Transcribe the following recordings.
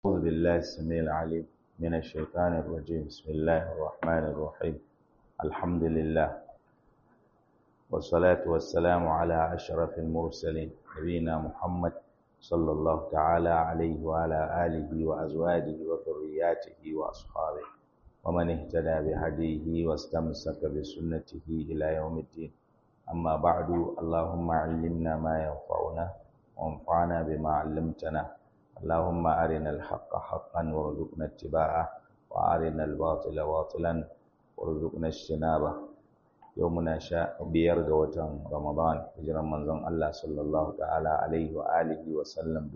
أعوذ بالله السميع العليم من الشيطان الرجيم بسم الله الرحمن الرحيم الحمد لله والصلاة والسلام على أشرف المرسلين نبينا محمد صلى الله تعالى عليه وعلى آله وأزواجه وذرياته وأصحابه ومن اهتدى بهديه واستمسك بسنته إلى يوم الدين أما بعد اللهم علمنا ما ينفعنا وانفعنا بما علمتنا اللهم أرنا الحق حقا وارزقنا اتباعه وأرنا الباطل باطلا وارزقنا اجتنابه يومنا شاء biyar ga watan Ramadan hijiran manzon Allah sallallahu ta'ala alaihi wa alihi wa sallam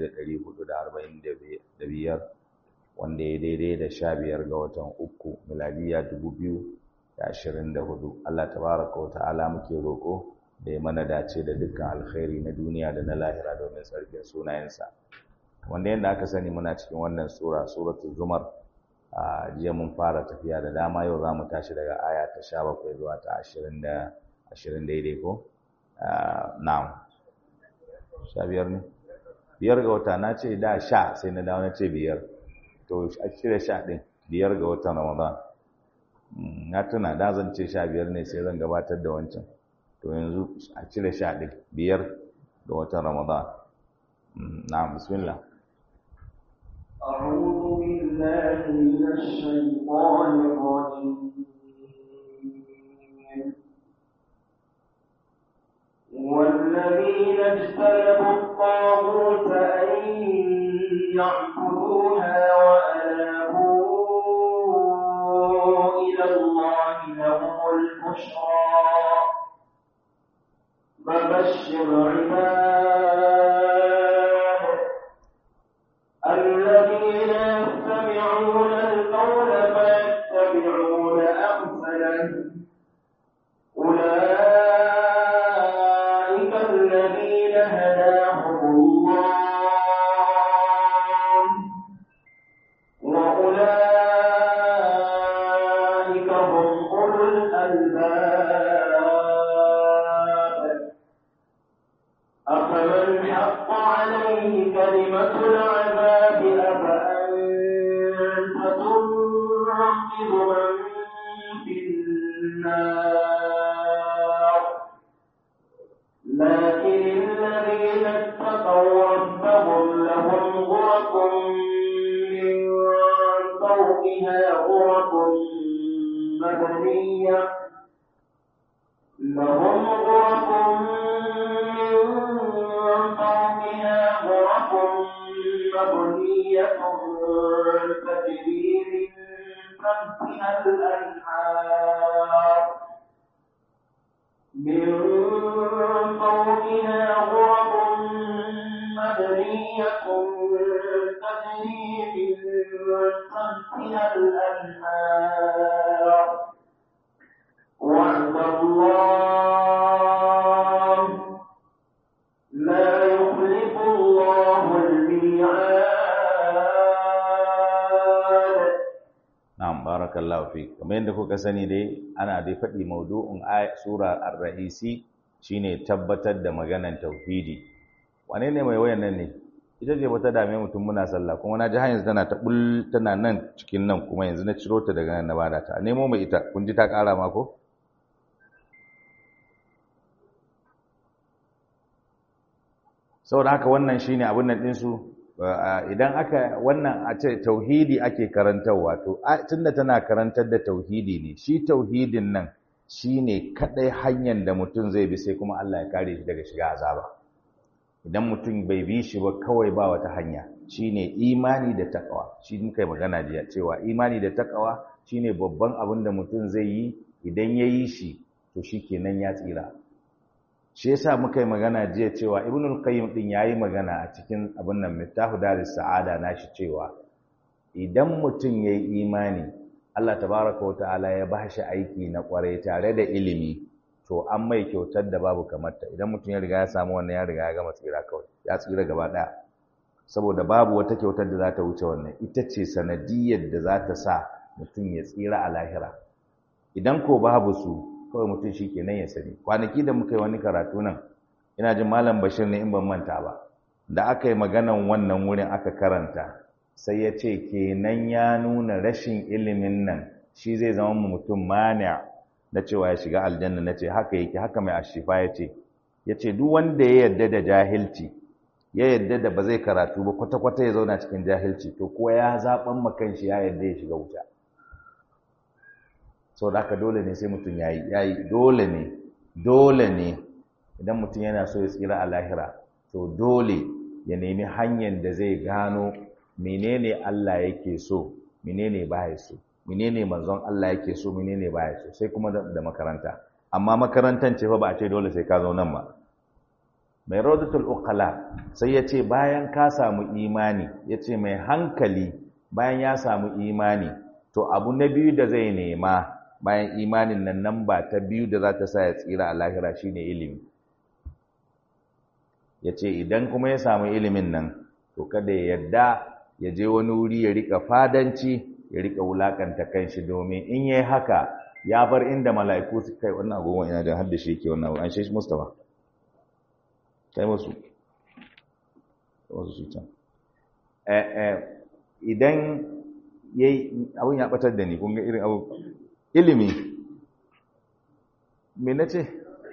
1445 wanda ya daidai da sha biyar ga watan uku miladiya 2024 Allah tabaraka wa ta'ala muke roko da ya mana dace da dukkan alkhairi na duniya da na lahira domin tsarkin sunayensa wanda yadda aka sani muna cikin wannan sura suratul zumar a jiya mun fara tafiya da dama yau za mu tashi daga aya ta sha bakwai zuwa ta ashirin da ashirin daidai ko na'am sha biyar ne biyar ga wata na ce da sha sai na dawo na ce biyar to a cire sha ɗin biyar ga watan ramadan na tuna da zan ce sha biyar ne sai zan gabatar da wancan to yanzu a cire sha ɗin biyar ga watan ramadan na'am bismillah أعوذ بالله من الشيطان الرجيم والذين اجتنبوا الطاغوت أن يعبدوها وأنابوا إلى الله لهم البشرى فبشر عباد الذين يستمعون القول فيتبعون أحسنه أولئك الذين هداهم الله وأولئك هم أولو الألباب أفمن حق عليه كلمة العذاب أفأنت تنقذ من في النار لكن الذين اتقوا ربهم لهم غرف من فوقها غرف مبنية لهم غرف من فوقها غرف مبنية تجري من تحتها الأنهار من فوقها غرف مبنية تجري من تحتها الأنهار وعد الله لا يخلف الله الميعاد Na'am barakallahu fi kamar yadda kuka sani dai ana dai faɗi maudu'in ayat sura ar-rahisi shine tabbatar da maganan tauhidi wane ne mai wayan nan ne ita ce bata dame mutum muna sallah kuma na ji har yanzu tana ta bul tana nan cikin nan kuma yanzu na ciro ta daga nan na bada ta nemo mai ita kun ji ta ƙara ma ko saboda haka wannan shine abin nan ɗinsu idan aka wannan a ce tauhidi ake karantarwa to tunda tana karantar da tauhidi ne shi tauhidin nan shine kadai hanyar da mutum zai bi sai kuma Allah ya kare shi daga shiga azaba idan mutum bai bi shi ba kawai ba wata hanya shine imani da takawa shi muka yi magana jiya cewa imani da takawa shine babban abin da mutum zai yi idan ya yi shi to shikenan ya tsira shi yasa muka yi magana jiya cewa ibnul qayyim din yayi magana a cikin abin nan miftahu daris sa'ada nashi cewa idan mutum yayi imani Allah tabaraka wa ta'ala ya bashi aiki na kwarai tare da ilimi to an mai kyautar da babu kamar ta idan mutum ya riga ya samu wannan ya riga ya gama tsira kawai ya tsira gaba daya saboda babu wata kyautar da za ta wuce wannan ita ce sanadiyar da za ta sa mutum ya tsira a lahira idan ko babu su kawai mutum shi kenan ya sani kwanaki da muka yi wani karatu nan ina jin malam bashir ne in ban manta ba da aka yi maganan wannan wurin aka karanta sai ya ce kenan ya nuna rashin ilimin nan shi zai zama mutum mani na cewa ya shiga aljanna na ce haka yake haka mai ashifa ya ce ya ce duk wanda ya yarda da jahilci ya yarda da ba zai karatu ba kwata-kwata ya zauna cikin jahilci to kuwa ya zaɓan makan shi ya yarda ya shiga wuta sau da haka dole ne sai mutum ya yi dole ne dole ne idan mutum yana so ya tsira a lahira to dole ya nemi hanyar da zai gano menene Allah yake so menene baya so menene manzon Allah yake so menene baya so sai kuma da makaranta amma makarantan ce fa ba a ce dole sai ka zo nan ba mai rawdatul uqala sai ya ce bayan ka samu imani ya ce mai hankali bayan ya samu imani to abu na biyu da zai nema bayan imanin nan nan ba ta biyu da za ta sa ya tsira a lahira shine ilimi ya ce idan kuma ya samu ilimin nan to kada ya yarda ya je wani wuri ya rika fadanci ya rika wulakanta kanshi domin in yayi haka ya bar inda mala'iku su kai wannan agogon ina da hadda shi yake wannan abu an shi Mustafa kai musu wasu su can eh eh idan yayi abun ya batar da ni kun ga irin abu ilimi me nace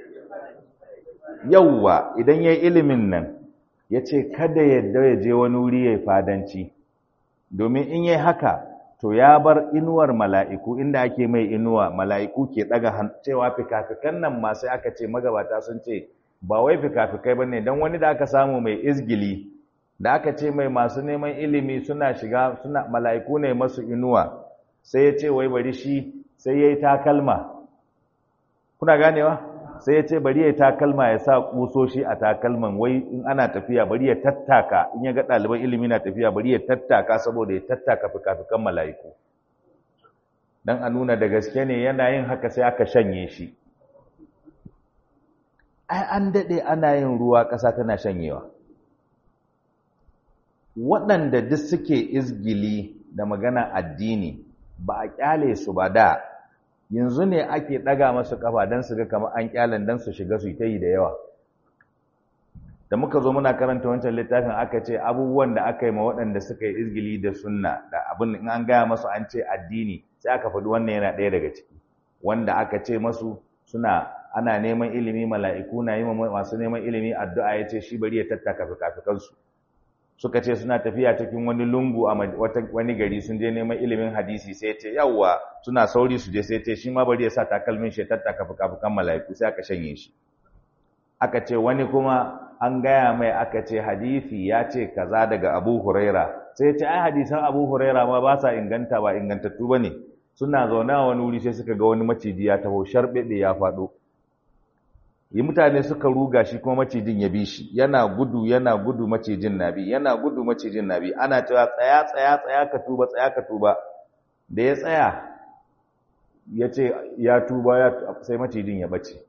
yawwa idan yayi ilimin nan yace kada yadda ya je wani wuri yayi fadanci domin in yayi haka to ya bar inuwar mala'iku inda ake mai inuwa mala'iku ke daga cewa fikafikan nan ma sai aka ce magabata sun ce ba wai fikafikai bane dan wani da aka samu mai izgili da aka ce mai masu neman ilimi suna shiga suna mala'iku ne masu inuwa sai ya ce wai bari shi sai yayi takalma kuna ganewa sai ya ce bari ya takalma ya sa kusoshi a takalman wai in ana tafiya bari ya tattaka in ya ga ɗaliban ilimi na tafiya bari ya tattaka saboda ya tattaka fikafikan mala'iku dan a nuna da gaske ne yana yin haka sai aka shanye shi ai an daɗe ana yin ruwa ƙasa tana shanyewa waɗanda duk suke izgili da magana addini ba a ƙyale su ba da yanzu ne ake ɗaga masu ƙafa don su ga kamar an ƙyalen don su shiga su ta yi da yawa da muka zo muna karanta wancan littafin aka ce abubuwan da aka yi ma waɗanda suka yi izgili da sunna da abin in an gaya masu an ce addini sai aka faɗi wannan yana ɗaya daga ciki wanda aka ce masu suna ana neman ilimi mala'iku na yi masu neman ilimi addu'a ya ce shi bari ya tattaka fikafikansu suka ce suna tafiya cikin wani lungu a wani gari sun je neman ilimin hadisi sai ce yawwa suna sauri su je sai ce shi ma bari ya sa takalmin shi tattaka fuka-fukan mala'iku sai aka shanye shi aka ce wani kuma an gaya mai aka ce hadisi ya ce kaza daga abu huraira sai ce ai hadisan abu huraira ma ba sa inganta ba ingantattu ba ne suna zaune a wani wuri sai suka ga wani maciji ya taho sharɓeɓe ya faɗo yi mutane suka ruga shi kuma macijin ya bi shi yana gudu yana gudu macijin na bi yana gudu macijin na bi ana cewa tsaya tsaya tsaya ka tuba tsaya ka tuba da ya tsaya ya ce ya tuba ya sai macijin ya bace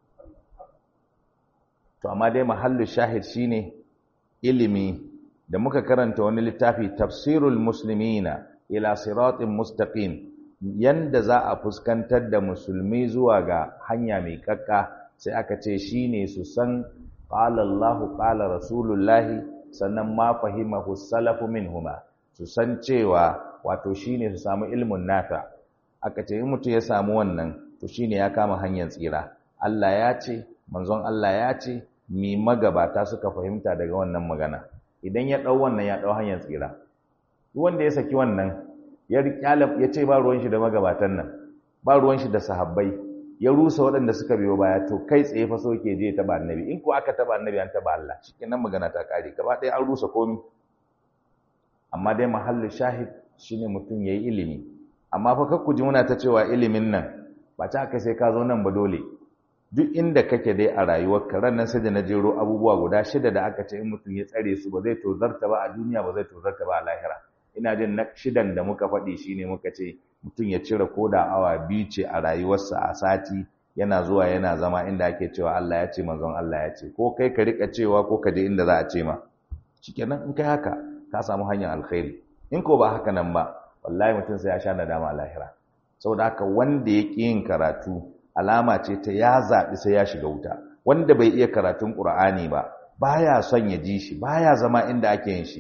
to amma dai mahallu shahid shine ilimi da muka karanta wani littafi tafsirul muslimina ila siratin mustaqim yanda za a fuskantar da musulmi zuwa ga hanya mai kakka sai aka ce shi ne su san ƙala Allahu ƙala Rasulullahi sannan ma fahimahu salafu minhuma su san cewa wato shi ne su samu ilmin nata aka ce in mutum ya samu wannan to shi ne ya kama hanyar tsira Allah ya ce manzon Allah ya ce mi magabata suka fahimta daga wannan magana idan ya ɗau wannan ya ɗau hanyar tsira wanda ya saki wannan ya ya ce ba ruwan shi da magabatan nan ba ruwan shi da sahabbai ya rusa waɗanda suka biyo baya to kai tsaye fa so ke je taba annabi in ko aka taba annabi an taba Allah nan magana ta kare gaba ɗaya an rusa komi amma dai mahallu shahid shine mutum yayi ilimi amma fa kakku ji muna ta cewa ilimin nan ba ta aka sai ka zo nan ba dole duk inda kake dai a rayuwarka ran nan sai da na jero abubuwa guda shida da aka ce in mutum ya tsare su ba zai tozarta ba a duniya ba zai tozarta ba a lahira ina jin na shidan da muka faɗi shine muka ce mutum ya cire koda awa biyu ce a rayuwarsa a sati yana zuwa yana zama inda ake cewa Allah ya ce manzon Allah ya ce ko kai ka rika cewa ko ka je inda za a ce ma shikenan in kai haka ka samu hanyar alkhairi in ko ba haka nan ba wallahi mutum sai ya sha nadama a lahira saboda haka wanda ya ƙi yin karatu alama ce ta ya zaɓi sai ya shiga wuta wanda bai iya karatun ƙur'ani ba baya son ya ji shi baya zama inda ake yin shi to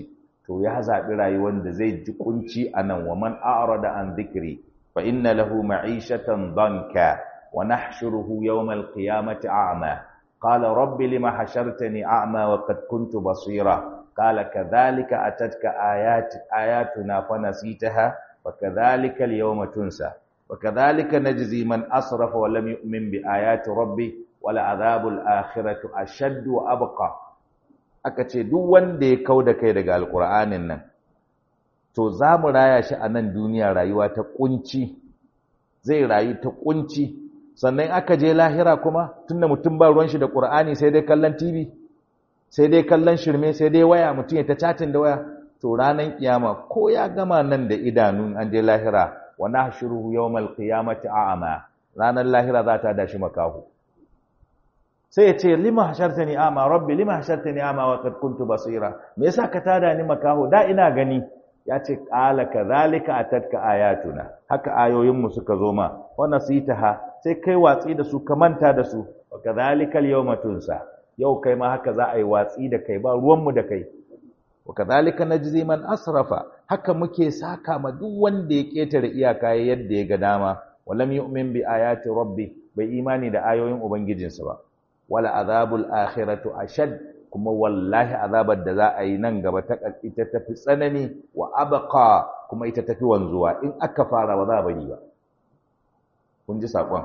to ya zaɓi rayuwar da zai ji kunci a nan wa man a'rada an dhikri fa inna lahu ma'ishatan danka wa nahshuruhu yawmal qiyamati a'ma qala rabbi lima hashartani a'ma wa qad kuntu basira qala kadhalika atatka ayati ayatuna fa nasitaha wa kadhalika al-yawma tunsa wa kadhalika najzi man asrafa wa lam yu'min bi ayati rabbi wala adhabul akhirati ashaddu wa abqa aka ce duk wanda ya kau da kai daga alkur'anin nan to za mu raya shi a nan duniya rayuwa ta kunci zai rayu ta kunci sannan aka je lahira kuma tunda mutum ba ruwan shi da qur'ani sai dai kallon tv sai dai kallon shirme sai dai waya mutum ya ta chatin da waya to ranan kiyama ko ya gama nan da idanun an je lahira wa nahshuruhu yawmal qiyamati a'ma ranan lahira za ta dashi makahu sai ya ce lima hashartani ama rabbi lima hashartani ama wa qad kuntu basira me yasa ka tada ni makaho da ina gani ya ce qala kadhalika atatka ayatuna haka ayoyin mu suka zo ma wa nasitaha sai kai watsi da su ka manta da su wa kadhalika al-yawma tunsa yau kai ma haka za a yi watsi da kai ba ruwan mu da kai wa kadhalika najzi man asrafa haka muke saka ma duk wanda ya ketare iyaka yadda ya ga dama walam yu'min bi ayati rabbi bai imani da ayoyin ubangijinsa ba wala azabul akhiratu ashad kuma wallahi azabar da za a yi nan gaba ta ita tafi tsanani wa abqa kuma ita tafi wanzuwa in aka fara ba za a bari ba kun ji sakon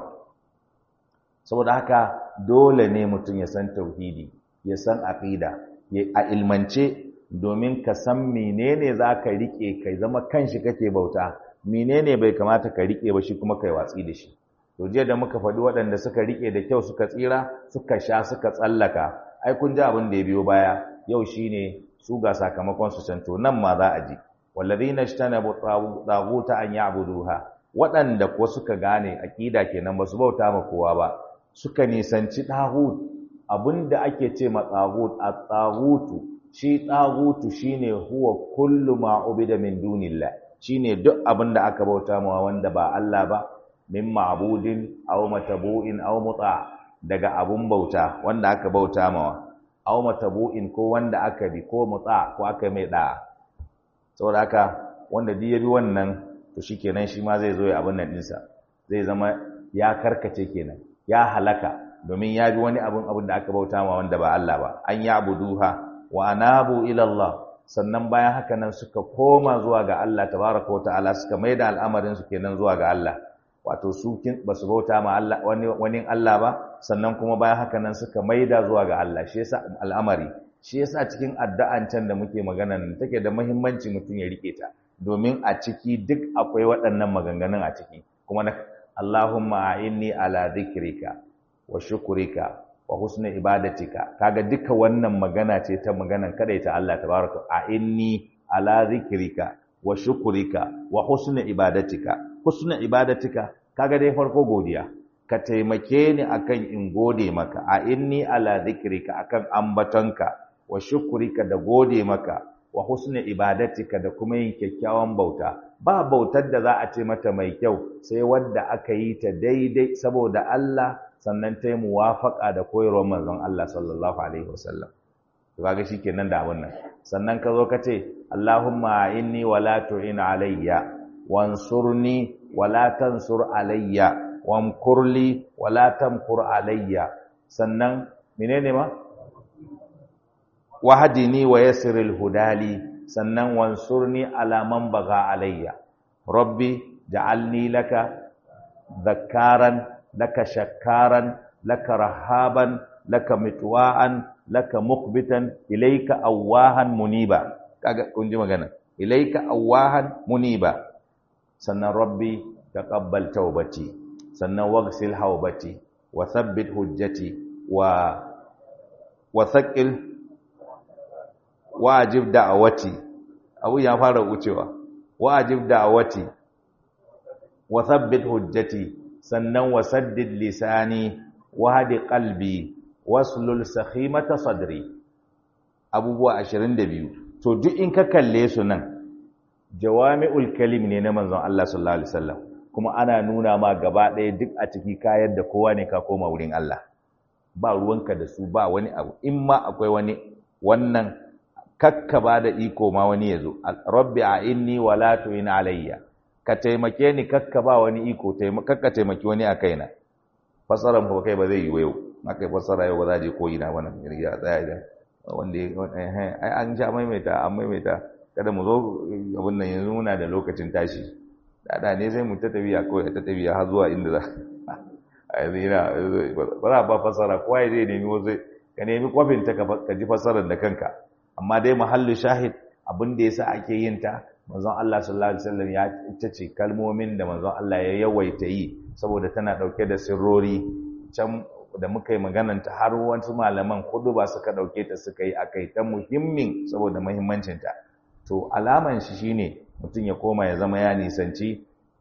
saboda haka dole ne mutum ya san tauhidi ya san aqida ya a ilmance domin ka san menene zaka rike kai zama kanshi kake bauta menene bai kamata ka rike ba shi kuma kai watsi da shi to jiya da muka faɗi waɗanda suka riƙe da kyau suka tsira suka sha suka tsallaka ai kun ji abin da ya biyo baya yau shine su ga sakamakon su can to nan ma za a ji wallazina ishtanabu taguta an ya'buduha waɗanda ko suka gane aqida kenan ba su bauta ma kowa ba suka nisanci tagut abinda ake ce ma tagut at-tagutu shi tagutu shine huwa kullu ma ubida min dunillah shine duk abinda aka bauta ma wanda ba Allah ba min ma'budin aw matabu'in aw muta daga abun bauta wanda aka bauta mawa aw matabu'in ko wanda aka bi ko muta ko aka mai da saboda haka wanda duk ya bi wannan to shikenan shi ma zai zo ya abun nan dinsa zai zama ya karkace kenan ya halaka domin ya bi wani abun abun da aka bauta mawa wanda ba Allah ba an ya'buduha wa anabu ila Allah sannan bayan haka nan suka koma zuwa ga Allah tabaraka wa ta'ala suka maida al'amarin su kenan zuwa ga Allah wato su ba su bauta ma Allah wani wani Allah ba sannan kuma bayan haka nan suka maida zuwa ga Allah shi yasa al'amari shi yasa cikin addu'an can da muke magana nan take da muhimmanci mutum ya rike ta domin a ciki duk akwai waɗannan maganganun a ciki kuma na Allahumma a'inni ala dhikrika wa shukrika wa husni ibadatika kaga duka wannan magana ce ta maganan kadaita Allah tabaraka a'inni ala dhikrika wa shukrika wa husni ibadatika husna ibadatika kaga dai farko godiya ka taimake ni akan in gode maka a inni ala dhikrika akan ambatonka wa shukrika da gode maka wa husna ibadatika da kuma yin kyakkyawan bauta ba bautar da za a ce mata mai kyau sai wadda aka yi ta daidai saboda Allah sannan ta yi muwafaka da koyarwar manzon Allah sallallahu alaihi wasallam to kaga shikenan da abun nan sannan ka zo ka ce Allahumma inni wala tu'in alayya wansurni wala tansur alayya wamkurli wala tamkur alayya sannan menene ma wahdini wa yassiril hudali sannan wansurni ala man baga alayya rabbi ja'alni laka dhakkaran laka shakkaran laka rahaban laka mitwa'an laka muqbitan ilayka awahan muniba kaga kun ji magana ilayka awahan muniba sannan rabbi taqabbal taubati sannan waghsil haubati wa thabbit hujjati wa wa thaqil wajib da'awati abu ya fara wucewa wajib da'awati wa thabbit hujjati sannan wa saddid lisani wa hadi qalbi waslul sakhimata sadri abubuwa 22 to duk in ka kalle su nan jawami'ul kalim ne na manzon Allah sallallahu alaihi wasallam kuma ana nuna ma gaba ɗaya duk a ciki kayar da kowa ne ka koma wurin Allah ba ruwanka da su ba wani abu in ma akwai wani wannan kakka ba da iko ma wani ya zo rabbi a inni wa la tu'in alayya ka taimake ni kakka ba wani iko kakka taimaki wani a kaina fasaran ba kai ba zai yi yau aka yi fasara yau ba za je ko ina wannan ya tsaya idan wanda ai an sha maimaita an maimaita kada mu zo abin nan yanzu muna da lokacin tashi da ne sai mu ta tafiya kawai ta tafiya har zuwa inda za a yanzu ina ba za ba fasara kowa ya zai nemi wasu ka nemi kwafin ta ka ji fasarar da kanka amma dai mahallu shahid abin da yasa ake yin ta manzon Allah sallallahu alaihi wasallam ya ita ce kalmomin da manzon Allah ya yawaita yi saboda tana dauke da sirrori can da muka yi magananta har wasu malaman kudu ba suka dauke ta suka yi akai ta muhimmin saboda muhimmancin ta to alaman shi shine mutum ya koma ya zama ya nisanci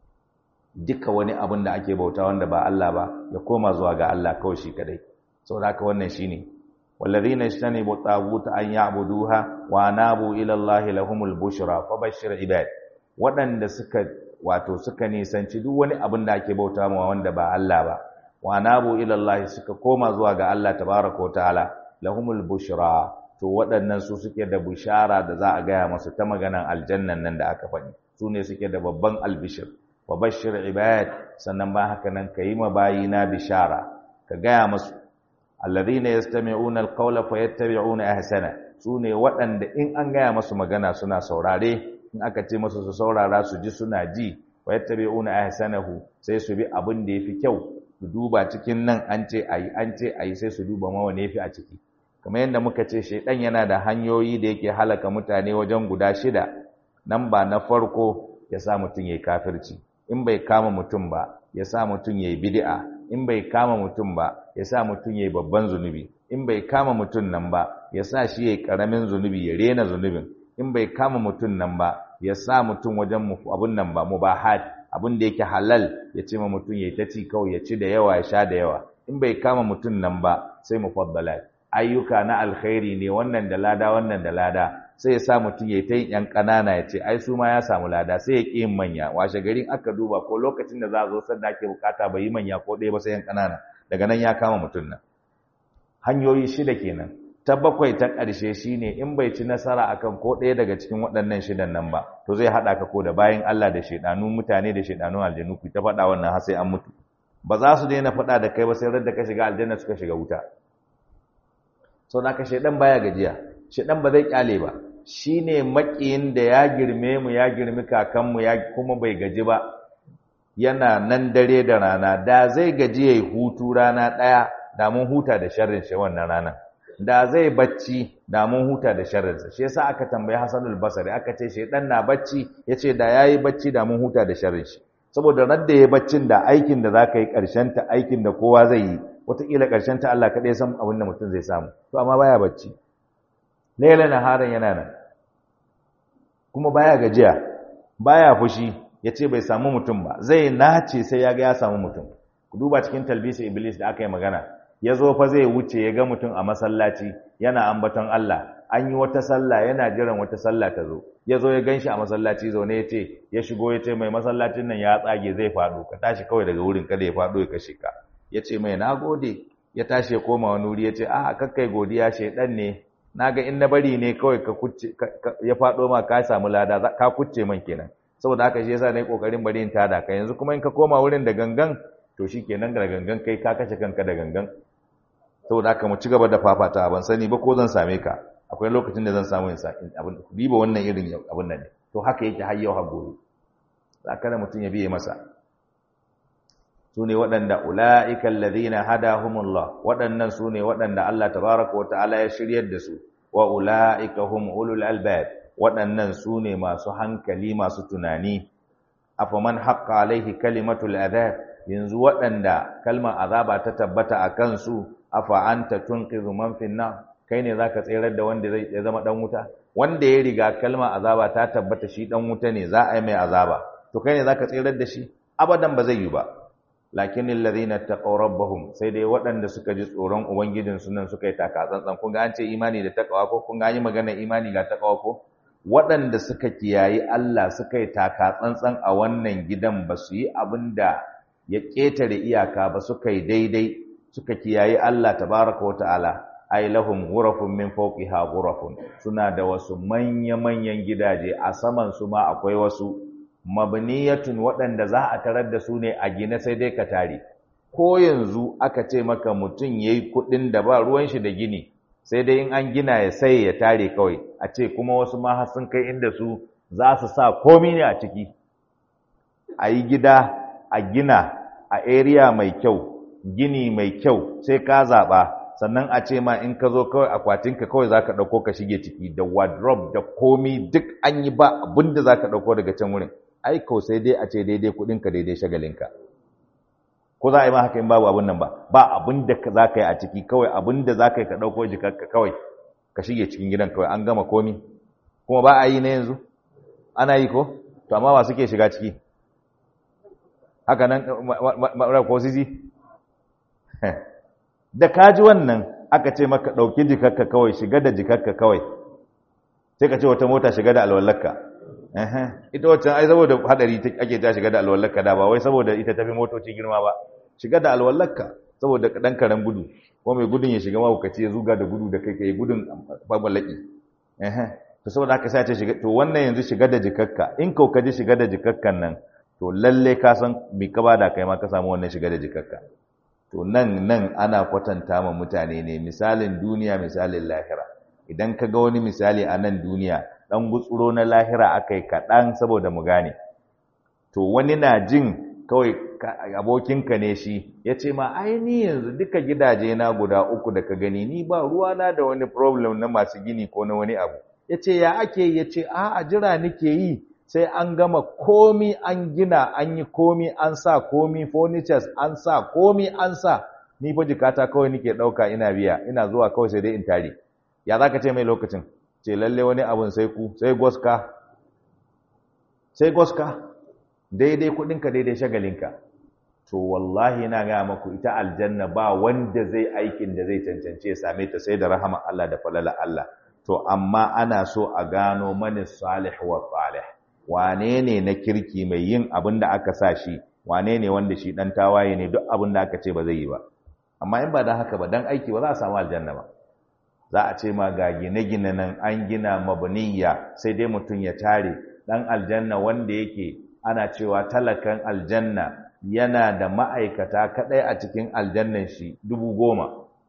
duka wani abin da ake bauta wanda ba Allah ba ya koma zuwa ga Allah kawai shi kadai saboda haka wannan shine والذين اجتنبوا الطاغوت أن يعبدوها وانابوا إلى الله لهم البشرى فبشر عباد waɗanda suka wato suka nisanci duk wani abin da ake bauta ma wanda ba Allah ba wa nabu ila Allah suka koma zuwa ga Allah tabaraka wa ta'ala lahumul bushra to waɗannan su suke da bushara da za a gaya masu ta maganan aljannan nan da aka faɗi su ne suke da babban albishir wa bashir ibad sannan ba haka nan kayi ma bayina bishara ka gaya masu alladhina yastami'una alqawla fayattabi'una ahsana sune waɗanda in an gaya masu magana suna saurare in aka ce masu su saurara su ji suna ji fayattabi'una ahsanahu sai su bi abin da yafi kyau su duba cikin nan an ce ayi an ce ayi sai su duba ma wane yafi a ciki kamar yadda muka ce shedan yana da hanyoyi da yake halaka mutane wajen guda shida nan ba na farko ya sa mutum yayi kafirci in bai kama mutum ba ya sa mutum yayi bid'a in bai kama mutum ba ya sa mutum ya yi babban zunubi in bai kama mutum nan ba ya sa shi ya yi ƙaramin zunubi ya rena zunubin in bai kama mutum nan ba ya sa mutum wajen abun nan ba mubahat abin da yake halal ya ce ma mutum ya ta ci kawai ya ci da yawa ya sha da yawa in bai kama mutum nan ba sai mufaddalat ayyuka na alkhairi ne wannan da lada wannan da lada sai ya sa mutum ya ta yin yan ƙanana ya ce ai su ma ya samu lada sai ya ƙi yin manya washe garin aka duba ko lokacin da za a zo sanda ake bukata bai yi manya ko ɗaya ba sai yan ƙanana daga nan ya kama mutum nan hanyoyi shida kenan ta bakwai ta ƙarshe shine in bai ci nasara akan ko ɗaya daga cikin waɗannan shidan nan ba to zai haɗa ka ko da bayan Allah da shaidanun mutane da shaidanun aljanu ku ta faɗa wannan har sai an mutu ba za su daina faɗa da kai ba sai da ka shiga aljanna suka shiga wuta sau da ka shaidan baya gajiya shaidan ba zai kyale ba shine makiyin da ya girme mu ya girmi kakanmu ya kuma bai gaji ba yana nan dare da rana da zai gaji yayi hutu rana ɗaya da mun huta da sharrin shi wannan rana da zai bacci da mun huta da sharrin sa shi yasa aka tambayi Hasanul Basri aka ce shedan na bacci yace da yayi bacci da mun huta da sharrin shi saboda radda yayi baccin da aikin da zaka yi karshen ta aikin da kowa zai yi wataƙila karshen ta Allah kaɗai san abin da mutum zai samu to amma baya bacci laila naharan yana nan kuma baya gajiya baya fushi yace bai samu mutum ba zai nace sai ya ga ya samu mutum ku duba cikin talbisi iblis da aka yi magana ya zo fa zai wuce ya ga mutum a masallaci yana ambaton Allah an yi wata sallah yana jiran wata sallah ta zo ya zo ya gan shi a masallaci zaune ya ce ya shigo ya ce mai masallacin nan ya tsage zai faɗo ka tashi kawai daga wurin kada ya faɗo ya kashe ka ya ce mai na gode ya tashi ya koma wani wuri ya ce a kakkai godiya shaidan ne na ga in na bari ne kawai ka kucce ya faɗo ma ka samu lada ka kucce man kenan saboda haka shi yasa na yi ƙoƙarin bari in tada ka yanzu kuma in ka koma wurin da gangan to shi kenan da gangan kai ka kashe kanka da gangan saboda haka mu ci gaba da fafata ban sani ba ko zan same ka akwai lokacin da zan samu yin abin diba wannan irin abin nan ne to haka yake har yau har gobe za ka da mutum ya biye masa su ne waɗanda ula'ika alladhina hadahumullah waɗannan su ne waɗanda Allah tabaraka wata'ala ya shiryar da su wa ula'ika hum ulul albab waɗannan su ne masu hankali masu tunani afaman haqqa alaihi kalimatul adab yanzu waɗanda kalmar azaba ta tabbata a kansu afa anta tunqidhu man fin nar kai ne zaka tsirar da wanda zai ya zama dan wuta wanda ya riga kalmar azaba ta tabbata shi dan wuta ne za a yi mai azaba to kai ne zaka tsirar da shi abadan ba zai yi ba lakin alladhina taqaw rabbahum sai dai waɗanda suka ji tsoron ubangijin su nan suka yi taka tsantsan kun ga an ce imani da takawa ko kun ga yi magana imani ga takawa ko waɗanda suka kiyayi Allah suka yi taka tsantsan a wannan gidan ba su yi abin da ya ƙetare iyaka ba suka yi daidai suka kiyayi Allah tabaraka wata'ala ay lahum ghurafun min fawqiha ghurafun suna da wasu manya-manyan gidaje a saman su ma akwai wasu mabniyatun waɗanda za a tarar da su ne a gine sai dai ka tare ko yanzu aka ce maka mutum yayi kuɗin da ba ruwan shi da gini sai dai in an gina ya sai ya tare kawai a ce kuma wasu ma har sun kai inda su za su sa komi ne a ciki a yi gida a gina a area mai kyau gini mai kyau sai ka zaɓa sannan a ce ma in ka zo kawai akwatinka kawai za ka ɗauko ka shige ciki da wardrobe da komi duk an yi ba abin da za ka ɗauko daga can wurin aiko sai dai a ce daidai kuɗinka daidai shagalinka ko za a yi ma haka in babu abin nan ba ba abin da za ka yi a ciki kawai abin da za ka yi ka ɗauko jikarka kawai ka shige cikin gidan kawai an gama komi kuma ba a yi na yanzu ana yi ko to amma ba suke shiga ciki haka nan ko sisi da kaji wannan aka ce maka ɗauki jikarka kawai shiga da jikarka kawai sai ka ce wata mota shiga da alwallarka ita wacce ai saboda hadari ake ta shiga da alwallarka da ba wai saboda ita tafi motoci girma ba shiga da alwallarka saboda dan karen gudu ko mai gudun ya shiga mahaukaci ya zuga da gudu da kai kai gudun babalaki to saboda haka sai ce shiga to wannan yanzu shiga da jikarka in kau ka ji shiga da jikarkan nan to lalle ka san mi ka bada kai ma ka samu wannan shiga da jikarka to nan nan ana kwatanta ma mutane ne misalin duniya misalin lahira idan ka ga wani misali a nan duniya dan gutsuro na lahira akai kaɗan saboda mu gane to wani na jin kawai abokinka ne shi ya ce ma ai ni yanzu duka gidaje na guda uku da ka gani ni ba ruwa na da wani problem na masu gini ko na wani abu ya ce ya ake ya ce a a jira nake yi sai an gama komi an gina an yi komi an sa komi furnitures an sa komi an sa ni fa jikata kawai nake ɗauka ina biya ina zuwa kawai sai dai in tare ya za ka ce mai lokacin ce lalle wani abun sai ku sai goska sai goska daidai kudinka daidai shagalinka to wallahi na gaya maku ita aljanna ba wanda zai aikin da zai cancance ya same ta sai da rahama Allah da falala Allah to amma ana so a gano mani salih wa salih wane ne na kirki mai yin abin da aka sa shi wane ne wanda shi dan tawaye ne duk abin da aka ce ba zai yi ba amma in ba dan haka ba dan aiki ba za a samu aljanna ba za a ce ma ga gine-gine nan an gina mabniyya sai dai mutum ya tare dan aljanna wanda yake ana cewa talakan aljanna yana da ma'aikata kadai a cikin aljannan shi dubu goma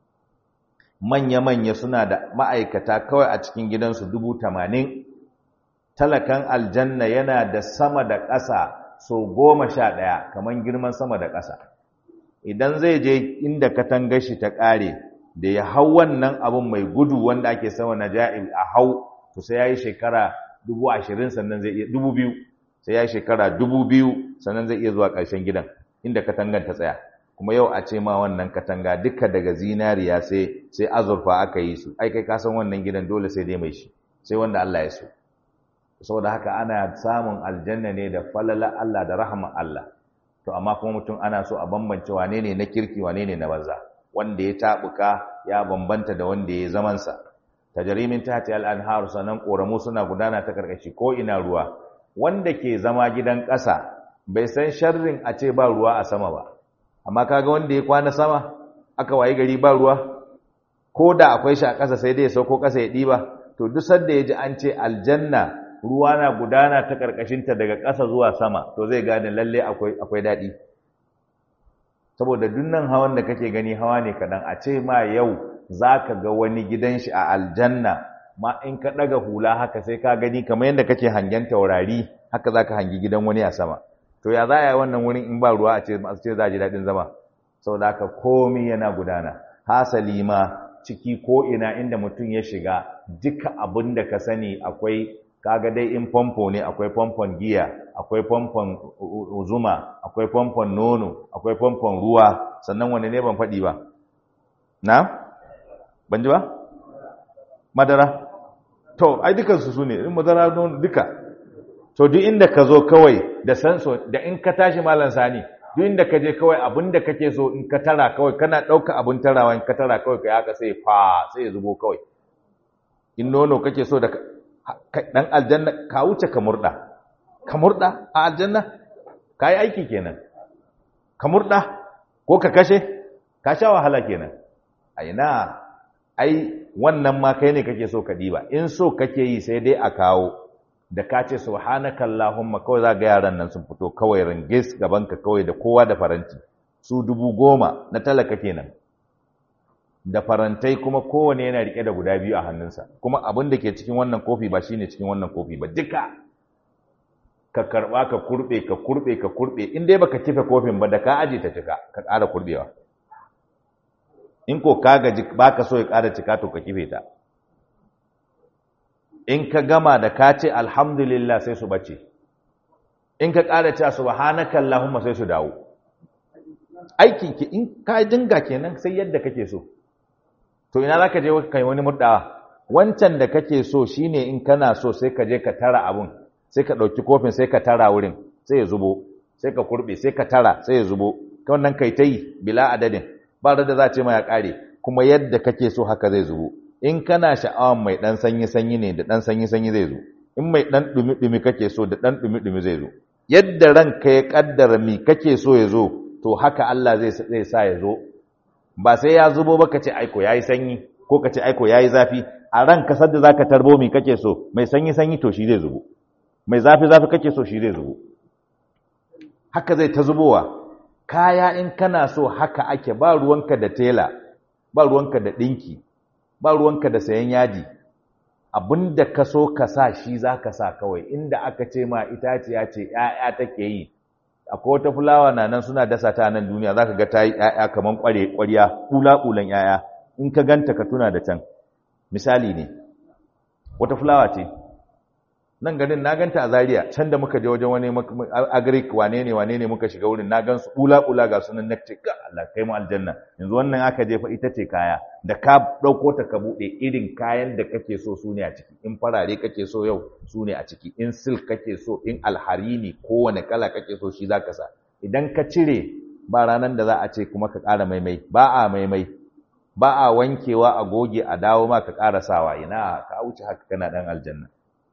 manya-manya suna da ma'aikata kawai a cikin gidansu dubu tamanin talakan aljanna yana da sama da ƙasa so goma sha ɗaya kamar girman sama da ƙasa idan zai je inda katangar shi ta ƙare da ya hau wannan abin mai gudu wanda ake sama na ja'il a hau to sai ya yi shekara dubu ashirin sannan zai iya dubu biyu sai ya yi shekara dubu biyu sannan zai iya zuwa ƙarshen gidan inda katangar ta tsaya kuma yau a ce ma wannan katanga duka daga zinariya sai sai azurfa aka yi su ai kai ka san wannan gidan dole sai dai mai shi sai wanda Allah ya so saboda haka ana samun aljanna ne da falala Allah da rahman Allah to amma kuma mutum ana so a bambance wane ne na kirki wane ne na banza wanda ya tabuka ya bambanta da wanda ya zaman sa tajrimin tahti al-anhar sanan koramu suna gudana ta karkashi ko ina ruwa wanda ke zama gidan ƙasa bai san sharrin a ce ba ruwa a sama ba amma kaga wanda ya kwana sama aka wayi gari ba ruwa ko da akwai shi a ƙasa sai dai ya sauko ƙasa ya ɗiba to duk sanda ya ji an ce aljanna ruwa na gudana ta ƙarƙashinta daga ƙasa zuwa sama to zai gane lalle akwai akwai daɗi saboda dunnan hawan da kake gani hawa ne kaɗan a ce ma yau za ka ga wani gidan shi a aljanna ma in ka ɗaga hula haka sai ka gani kamar yadda kake hangen taurari haka za ka hangi gidan wani a sama to ya za a yi wannan wurin in ba ruwa a ce masu ce za a ji daɗin zama saboda haka komi yana gudana hasali ma ciki ko ina inda mutum ya shiga duka abin da ka sani akwai kaga dai in famfo ne akwai famfon giya akwai famfon zuma akwai famfon nono akwai famfon ruwa sannan wani ne ban faɗi ba na ban ji ba madara to ai dukansu su ne in madara nono duka to duk inda ka zo kawai da sanso da in ka tashi malam sani duk inda ka je kawai abin da kake so in ka tara kawai kana ɗauka abin tarawa in ka tara kawai ka haka sai fa sai ya zubo kawai in nono kake so da dan aljanna ka wuce ka murda ka murda a aljanna ka yi aiki kenan ka murda ko ka kashe ka sha wahala kenan a ina ai wannan ma kai ne kake so ka diba in so kake yi sai dai a kawo da ka ce subhanaka allahumma kawai za ga yaran nan sun fito kawai ringis gaban ka kawai da kowa da faranti su dubu goma na talaka kenan da farantai kuma kowane yana rike da guda biyu a hannunsa kuma abin da ke cikin wannan kofi ba shine cikin wannan kofi ba duka ka karba ka kurbe ka kurbe ka kurbe in dai baka kife kofin ba da ka aje ta cika ka ƙara kurbewa in ko ka gaji baka so ya ƙara cika to ka kife ta in ka gama da ka ce alhamdulillah sai su bace in ka ƙara cewa subhanaka allahumma sai su dawo aikin ki in ka dinga kenan sai yadda kake so to ina zaka je kai wani murdawa wancan da kake so shine in kana so sai ka je ka tara abun sai ka ɗauki kofin sai ka tara wurin sai ya zubo sai ka kurbe sai ka tara sai ya zubo wannan kai ta yi bila adadin ba da za ce ma ya ƙare kuma yadda kake so haka zai zubo in kana sha'awan mai ɗan sanyi-sanyi ne da ɗan sanyi-sanyi zai zo in mai ɗan ɗumi-ɗumi kake so da ɗan ɗumi-ɗumi zai zo yadda ranka ya ƙaddara mi kake so ya zo to haka Allah zai sa ya zo ba sai ya zubo ba ka ce aiko ya yi sanyi ko ka ce aiko ya yi zafi a ran kasar da za ka tarbo mi kake so mai sanyi-sanyi to shi zai zubo mai zafi-zafi kake so shi zai zubo haka zai ta zubowa kaya in kana so haka ake ba ruwanka da tela ba ruwanka da ɗinki ba ruwanka da sayan yadi abinda ka so ka sa shi za ka sa kawai inda aka ce ma itaciya ce ‘ya'ya take yi akwai wata fulawa na nan suna dasa ta nan duniya za ka ga ta yi ‘ya'ya kamar ƙwarya ƙula-ƙulan ‘ya'ya in ka ganta ka tuna da can misali ne wata fulawa ce nan garin na ganta a Zaria can da muka je wajen wani agric wane ne wane ne muka shiga wurin na gan su bula bula ga sunan nakce ga Allah kai mu aljanna yanzu wannan aka je fa ita ce kaya da ka dauko ta ka bude irin kayan da kake so su ne a ciki in farare kake so yau su ne a ciki in silk kake so in alharini kowane kala kake so shi zaka sa idan ka cire ba ranan da za a ce kuma ka ƙara maimai ba a maimai ba a wankewa a goge a dawo ma ka ƙara sawa ina ka wuce haka kana dan aljanna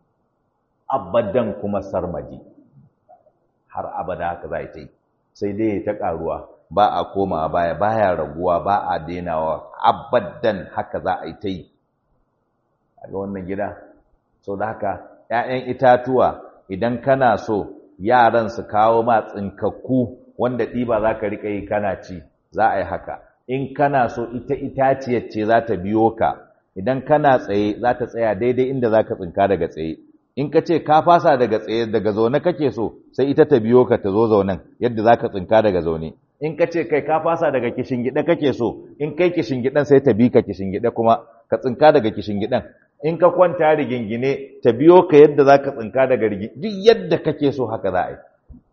abadan kuma sarmadi har abada haka za ta yi sai dai ta karuwa ba a koma baya baya raguwa ba a denawa abadan haka za a yi ta yi a ga wannan gida sau da haka ‘ya'yan itatuwa idan kana so yaran su kawo ma tsinkakku wanda ɗiba za ka riƙa yi kana ci za a yi haka in kana so ita itaciyar ce za ta biyo ka idan kana tsaye za ta tsaya daidai inda za ka tsinka daga tsaye in ka ce ka fasa daga tsaye daga zaune kake so sai ita ta biyo ka ta zo zaunen yadda za ka tsinka daga zaune in ka ce kai ka fasa daga kishingide kake so in kai kishingidan sai ta bi ka kishingide kuma ka tsinka daga kishingidan in ka kwanta rigingine ta biyo ka yadda za ka tsinka daga rigi duk yadda kake so haka za a yi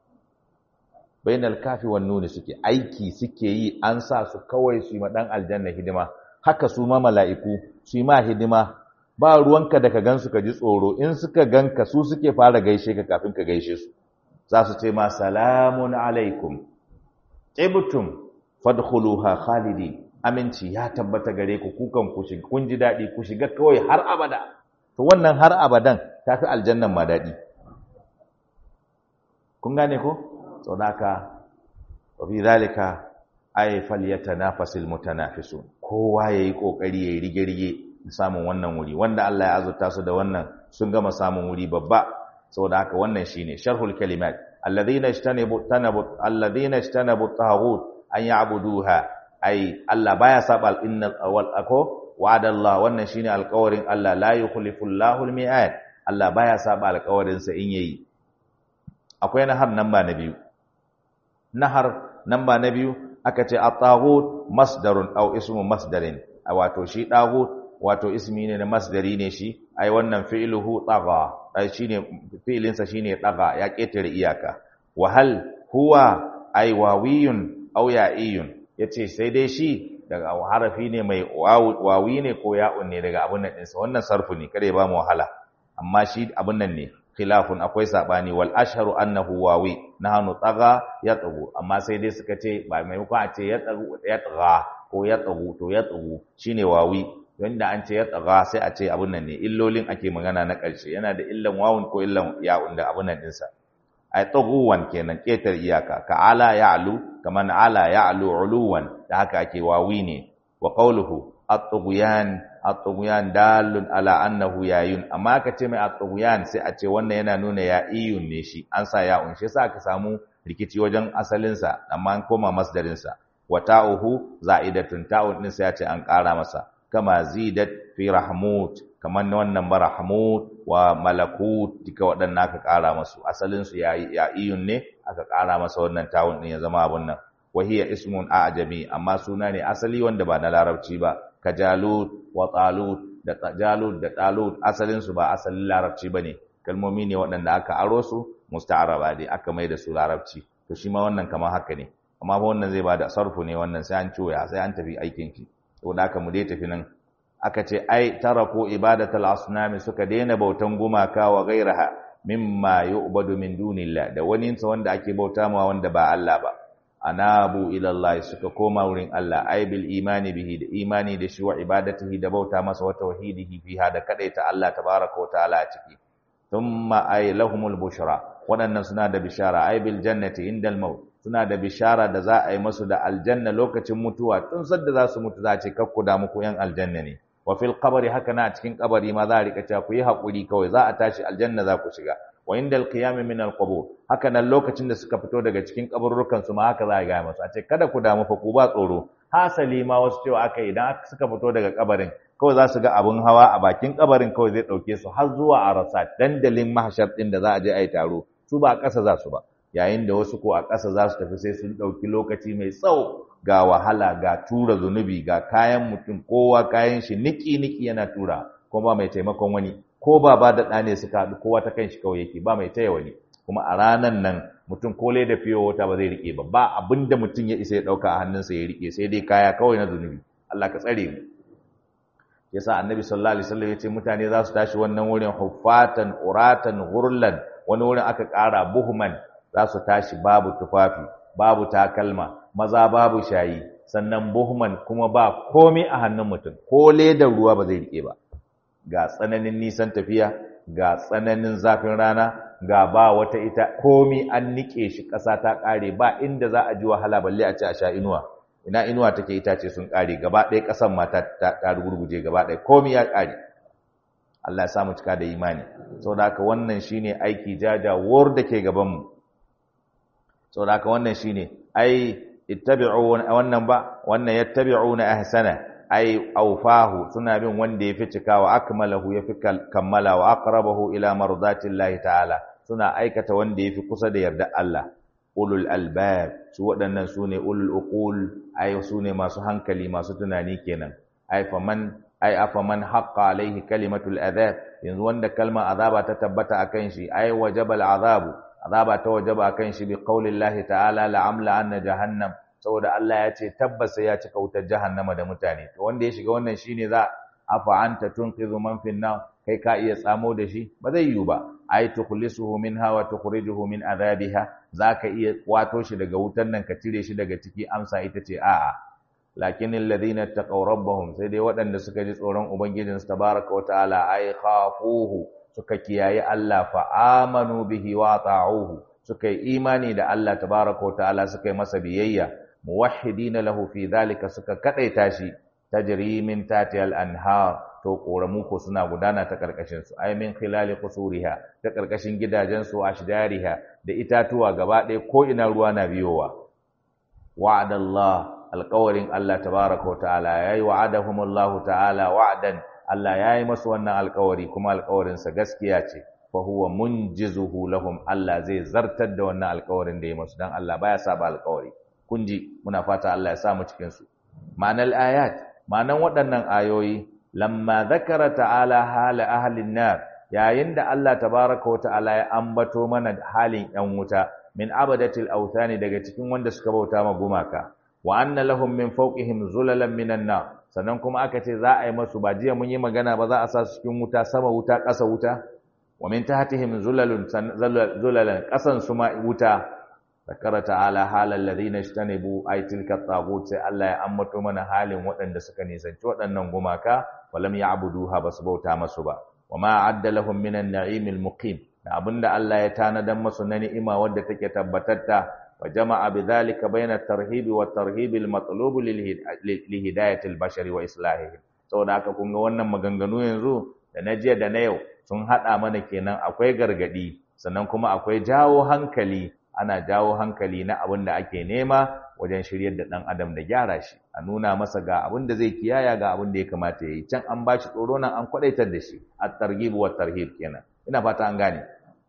bainal kafi wan nuni suke aiki suke yi an sa su kawai su yi ma dan aljanna hidima haka su ma mala'iku su yi ma hidima ba ruwanka da ka gansu ka ji tsoro in suka ganka su suke fara gaishe ka kafin ka gaishe su za su ce ma salamun alaikum tibtum fadkhuluha khalidi aminci ya tabbata gare ku kukan ku shiga kun ji dadi ku shiga kawai har abada to wannan har abadan tafi aljannan ma dadi kun gane ko saboda wa fi zalika ay falyatanafasil mutanafisun kowa yayi kokari yayi rige-rige samun wannan wuri wanda Allah ya azurta su da wannan sun gama samun wuri babba saboda haka wannan shine sharhul kalimat alladhina ijtanabu tanabu alladhina ijtanabu taghut an ya'buduha ai Allah baya saba innal awwal ako wa'ada Allah wannan shine alƙawarin Allah la yukhlifu Allahu al-mi'ad Allah baya saba alƙawarin sa in yayi akwai nahar namba na biyu nahar namba na biyu aka ce at-taghut masdarun aw ismu masdarin wato shi taghut wato ismi ne na masdari ne shi ai wannan fi'luhu tagha ai shine fi'lin sa shine tagha ya ketare iyaka wa hal huwa ai wawiyun aw ya'iyun yace sai dai shi daga harafi ne mai wawi ne ko ya'un ne daga abun nan ɗinsa wannan sarfu ne kada ya ba mu wahala amma shi abun nan ne khilafun akwai sabani wal ashharu annahu wawi nahnu tagha yatghu amma sai dai suka ce ba maimakon a ce yatghu yatgha ko yatghu to yatghu shine wawi wanda an ce yatgha sai a ce abun nan ne illolin ake magana na ƙarshe yana da illan wawun ko illan ya'un da abun nan ɗinsa ay taghuwan kenan ketar iyaka ka ala ya'lu kaman ala ya'lu uluwan da haka ake wawi ne wa qawluhu at-tughyan at-tughyan dalun ala annahu yayun amma ka ce mai at-tughyan sai a ce wannan yana nuna ya iyun ne shi an sa ya un shi yasa aka samu rikici wajen asalin sa amma an koma masdarin sa wa ta'uhu za'idatun ta'un din sai ya ce an ƙara masa kama zidat fi rahmut kamar wannan ba rahmut wa malakut duka waɗannan aka ƙara masu asalin su ya ya iyun ne aka ƙara masa wannan ta'un din ya zama abun nan wa hiya ismun a'jami amma suna ne asali wanda ba na larabci ba ka jalut wa talut da jalut da talut asalin su ba asalin larabci bane kalmomi ne waɗanda aka aro su musta'araba ne aka mai da su larabci to shi ma wannan kamar haka ne amma fa wannan zai bada sarfu ne wannan sai an coya sai an tafi aikin ki to da haka mu dai tafi nan aka ce ai taraku ibadatul asnami suka daina bautan gumaka wa gairaha mimma yu'badu min dunillah da wani wanda ake bauta ma wanda ba Allah ba anabu ila Allah suka koma wurin Allah ai bil imani bihi da imani da shi wa ibadatihi da bauta masa wa tauhidihi fiha da kadaita Allah tabaraka wa ta'ala a ciki thumma ay lahumul bushra wadannan suna da bishara ai bil jannati indal maut suna da bishara da za a yi masu da aljanna lokacin mutuwa tun sadda za su mutu za a ce kakku da muku yan aljanna ne wa fil qabri haka na cikin kabari ma za a rika cewa ku yi hakuri kawai za a tashi aljanna za ku shiga wa indal qiyam min al qubur haka nan lokacin da suka fito daga cikin kaburrukan su ma haka za a ga masu a ce kada ku damu fa ku ba tsoro hasali ma wasu cewa aka idan suka fito daga kabarin kawai za su ga abun hawa a bakin kabarin kawai zai dauke su har zuwa arasa dandalin mahshar din da za a je a yi taro su ba a ƙasa za su ba yayin da wasu ko a ƙasa za su tafi sai sun ɗauki lokaci mai tsawo ga wahala ga tura zunubi ga kayan mutum kowa kayan shi niki-niki yana tura kuma ba mai taimakon wani ko ba ba da ɗane suka haɗu kowa ta kan shi kawai yake ba mai taya wani kuma a ranan nan mutum ko da fiye wata ba zai riƙe ba ba abin da mutum ya isa ya ɗauka a hannunsa ya riƙe sai dai kaya kawai na zunubi Allah ka tsare mu yasa annabi sallallahu alaihi wasallam ya ce mutane za su tashi wannan wurin huffatan uratan ghurlan wani wurin aka ƙara buhman za su tashi babu tufafi babu takalma maza babu shayi sannan buhman kuma ba komai a hannun mutum ko ledar ruwa ba zai rike ba ga tsananin nisan tafiya ga tsananin zafin rana ga ba wata ita komai an nike shi ƙasa ta ƙare ba inda za a ji wahala balle a ci a sha inuwa ina inuwa take itace sun ƙare gaba ɗaya ƙasan ma ta ta rugurguje gaba ɗaya komai ya ƙare Allah ya samu cika da imani saboda haka wannan shine aiki jajawar da ke gaban mu saboda haka wannan shine ai ittabi'u wannan ba wannan yattabi'una ahsana ai awfahu suna bin wanda yafi cikawa akmalahu yafi kammala wa aqrabahu ila mardatillahi ta'ala suna aikata wanda yafi kusa da yarda Allah ulul albab su waɗannan sune ulul uqul ai sune masu hankali masu tunani kenan ai faman ai afaman haqqa alaihi kalimatul adhab yanzu wanda kalmar azaba ta tabbata akan shi ai wajabal azabu azaba ta wajaba akan shi bi qaulillahi ta'ala la'amla anna jahannam saboda Allah ya ce tabbas ya cika wutar jahannama da mutane to wanda ya shiga wannan shine za afa anta tunqidhu man fin nar kai ka iya tsamo da shi ba zai yiwu ba ai tukhlisuhu minha wa tukhrijuhu min adhabiha zaka iya kwato shi daga wutar nan ka cire shi daga ciki amsa ita ce a'a lakin alladhina taqaw rabbahum sai dai waɗanda suka ji tsoron ubangijinsu tabaraka wa ta'ala ai khafuhu suka kiyaye Allah fa amanu bihi wa ta'uhu suka yi imani da Allah tabaraka wa ta'ala suka yi masa biyayya muwahhidina lahu fi dhalika suka kadaita shi tajri min tatiyal anhar to koramu ko suna gudana ta karkashin su ay min khilali qusuriha ta karkashin gidajen su ashdariha da itatuwa gaba ɗaya ko ina ruwa na biyowa wa'adallah alqawarin Allah tabaraka wa ta'ala yayi wa'adahumullahu ta'ala wa'dan Allah yayi masu wannan alkawari kuma alkawarin sa gaskiya ce fa huwa munjizuhu lahum Allah zai zartar da wannan alkawarin da ya masu dan Allah baya saba alkawari kun ji muna fata Allah ya sa mu cikin su ma'anar ayat ma'anan waɗannan ayoyi lamma zakara ta'ala hala ahlin nar yayin da Allah tabaraka wa ta'ala ya ambato mana halin yan wuta min abadatil awthani daga cikin wanda suka bauta ma gumaka wa anna lahum min fawqihim zulalan minan nar sannan kuma aka ce za a yi masu ba jiya mun yi magana ba za a sa su cikin wuta sama wuta ƙasa wuta wa min tahtihim zulalun zulalan ƙasan su ma wuta zakara ta'ala halal ladina ishtanibu ay tilka tagut sai Allah ya ambato mana halin waɗanda suka nisanci waɗannan gumaka walam ya'buduha basu bauta masu ba wama adda lahum minan na'imil muqim da abinda Allah ya tanadan masu na ni'ima wadda take tabbatatta wa jama'a bidhalika bayna at-tarhib wa at-tarhib al-matlub li hidayati al-bashar wa islahihi saboda haka kun ga wannan maganganu yanzu da na jiya da na yau sun hada mana kenan akwai gargadi sannan kuma akwai jawo hankali ana jawo hankali na abin da ake nema wajen shiryar da ɗan adam da gyara shi a nuna masa ga abin da zai kiyaya ga abin da ya kamata ya yi can an ba shi tsoro nan an kwadaitar da shi a targhib wa tarhib kenan ina fata an gane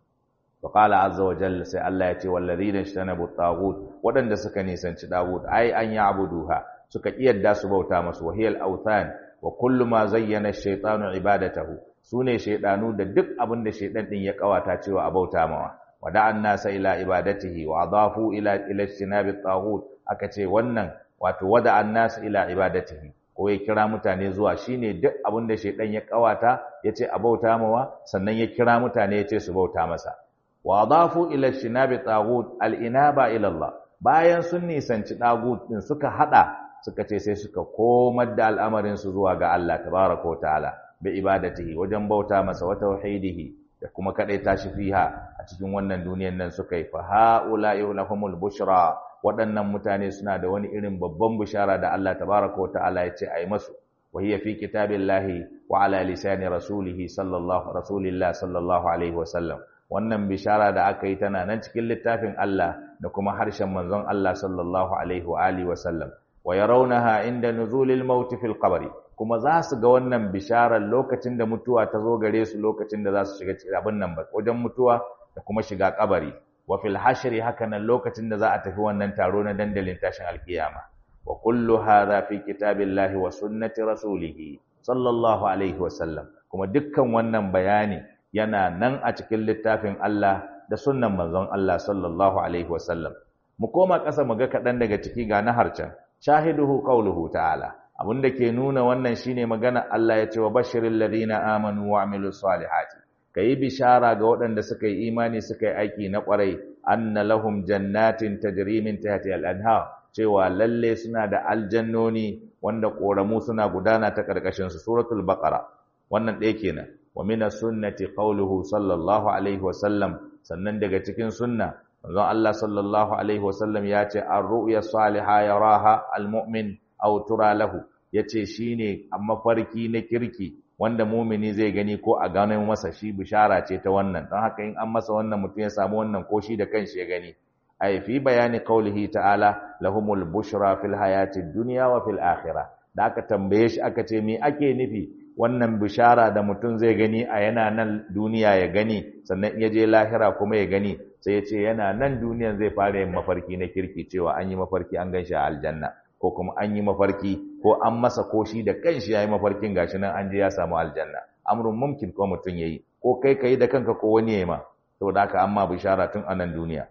wa qala azza wa jalla sai Allah ya ce wallazina ishtanabu taghut waɗanda suka nisanci taghut ai an ya'buduha suka kiyarda su bauta masu wahiyal awthan wa kullu ma zayyana ash-shaytanu ibadatahu sune shaydanu da duk abin da shaydan din ya kawata cewa a bauta mawa wada'an nasa ila ibadatihi wa adafu ila ila istinabi taghut aka ce wannan wato wada'an nasa ila ibadatihi ko ya kira mutane zuwa shine duk abin da shedan ya kawata yace a bauta mawa sannan ya kira mutane yace su bauta masa wa adafu ila istinabi taghut al-inaba ila Allah bayan sun nisanci taghut din suka hada suka ce sai suka komar da al'amarin su zuwa ga Allah tabaraka wa ta'ala bi ibadatihi wajen bauta masa wa tauhidihi da kuma kadai tashi fiha a cikin wannan duniyar nan suka yi fa haula'i lahumul bushra waɗannan mutane suna da wani irin babban bishara da Allah tabaraka wa ta'ala ya ce ai masu wa hiya fi kitabillahi wa ala lisani rasulih sallallahu rasulillah sallallahu alaihi wa sallam wannan bishara da aka yi tana nan cikin littafin Allah da kuma harshen manzon Allah sallallahu alaihi wa alihi wa sallam wa yarawnaha inda nuzulil maut fil qabri kuma za su ga wannan bisharar lokacin da mutuwa ta zo gare su lokacin da za su shiga abin nan ba wajen mutuwa da kuma shiga kabari wa fil hashri haka nan lokacin da za a tafi wannan taro na dandalin tashin alkiyama wa kullu hadha fi kitabillahi wa sunnati rasulih sallallahu alaihi wa sallam kuma dukkan wannan bayani yana nan a cikin littafin Allah da sunnan manzon Allah sallallahu alaihi wa sallam mu koma ƙasa mu ga kaɗan daga ciki ga na harcen shahiduhu qawluhu ta'ala da ke nuna wannan shine magana Allah ya ce wa bashiril ladina amanu wa amilus salihati kai bishara ga waɗanda suka yi imani suka yi aiki na ƙwarai anna lahum jannatin tajri min tahtiha al-anhar cewa lalle suna da aljannoni wanda ƙoramu suna gudana ta ƙarƙashin su suratul baqara wannan ɗaya kenan wa min sunnati qawluhu sallallahu alaihi wa sallam sannan daga cikin sunna manzon Allah sallallahu alaihi wa sallam ya ce ar-ru'ya salihah yaraha al-mu'min aw tura lahu yace shine a mafarki na kirki wanda mumini zai gani ko a ganin masa shi bishara ce ta wannan don haka in an masa wannan mutum ya samu wannan ko shi da kanshi ya gani ay fi bayani qaulihi ta'ala lahumul bushra fil hayatid dunya wa fil akhirah da aka tambaye shi aka ce me ake nufi wannan bishara da mutum zai gani a yana nan duniya ya gani sannan ya je lahira kuma ya gani sai ya ce yana nan duniyan zai fara yin mafarki na kirki cewa an yi mafarki an gan shi a aljanna ko kuma an yi mafarki ko an masa ko shi da kanshi ya yi mafarkin gashi nan an je ya samu aljanna amrun mumkin ko mutum ya yi ko kai ka yi da kanka ko wani ya yi ma saboda haka amma bishara tun a nan duniya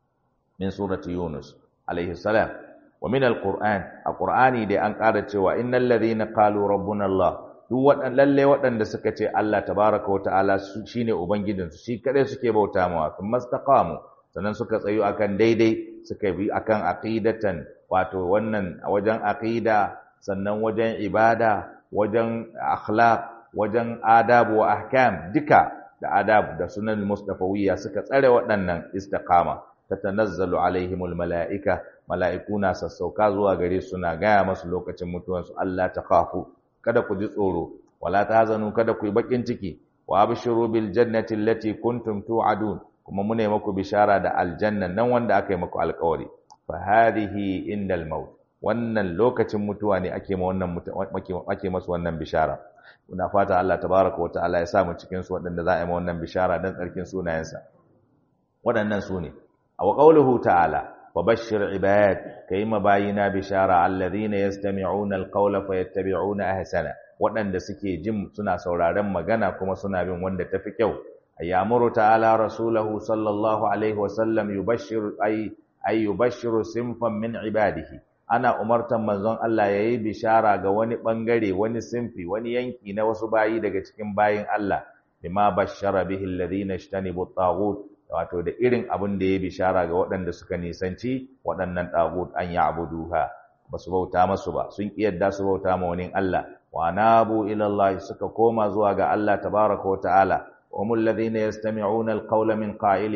min surati yunus alaihi salam wa min alquran a qur'ani dai an ƙara cewa innal ladhina qalu rabbuna allah duk waɗan lalle waɗanda suka ce Allah tabaraka wa ta'ala shine ubangijinsu shi kadai suke bauta mawa kuma mastaqamu sannan suka tsayu akan daidai suka bi akan aqidatan wato wannan wajen aqida sannan wajen ibada wajen akhlaq wajen adabu wa ahkam duka da adab da sunan mustafawiyya suka tsare waɗannan istiqama tatanazzalu alaihimul malaika malaikuna sassauka zuwa gare su na gaya masu lokacin mutuwansu Allah ta khafu kada ku ji tsoro wala tahzanu kada ku yi bakin ciki wa abshiru bil jannati allati kuntum tu'adun kuma mune maku bishara da aljanna nan wanda aka yi maku alƙawari fa hadhihi indal maut wannan lokacin mutuwa ne ake ma wannan ake masu wannan bishara muna fata Allah tabaraka wa ta'ala ya sa mu cikin su waɗanda za a yi ma wannan bishara dan tsarkin sunayensa waɗannan su ne a qawluhu ta'ala وبشر عباد كيما باينا بشارة الذين يستمعون القول فيتبعون أحسنه waɗanda suke jin suna sauraron magana kuma suna bin wanda tafi kyau ayyamuru ta'ala rasulahu sallallahu alaihi wasallam yubashshiru ay ay yubashshiru sinfan min ibadihi ana umartan manzon Allah yayi bishara ga wani bangare wani sinfi wani yanki na wasu bayi daga cikin bayin Allah bima bashshara bihi alladhina ishtanibu at-taghut wato da irin abin da ya bishara ga waɗanda suka nisanci waɗannan ɗagut an ya abuduha ba su bauta masu ba sun yadda su bauta ma wani Allah wa nabu ilallahi suka koma zuwa ga Allah tabaraka wa ta'ala wa mul ladina yastami'una alqawla min qa'ilihi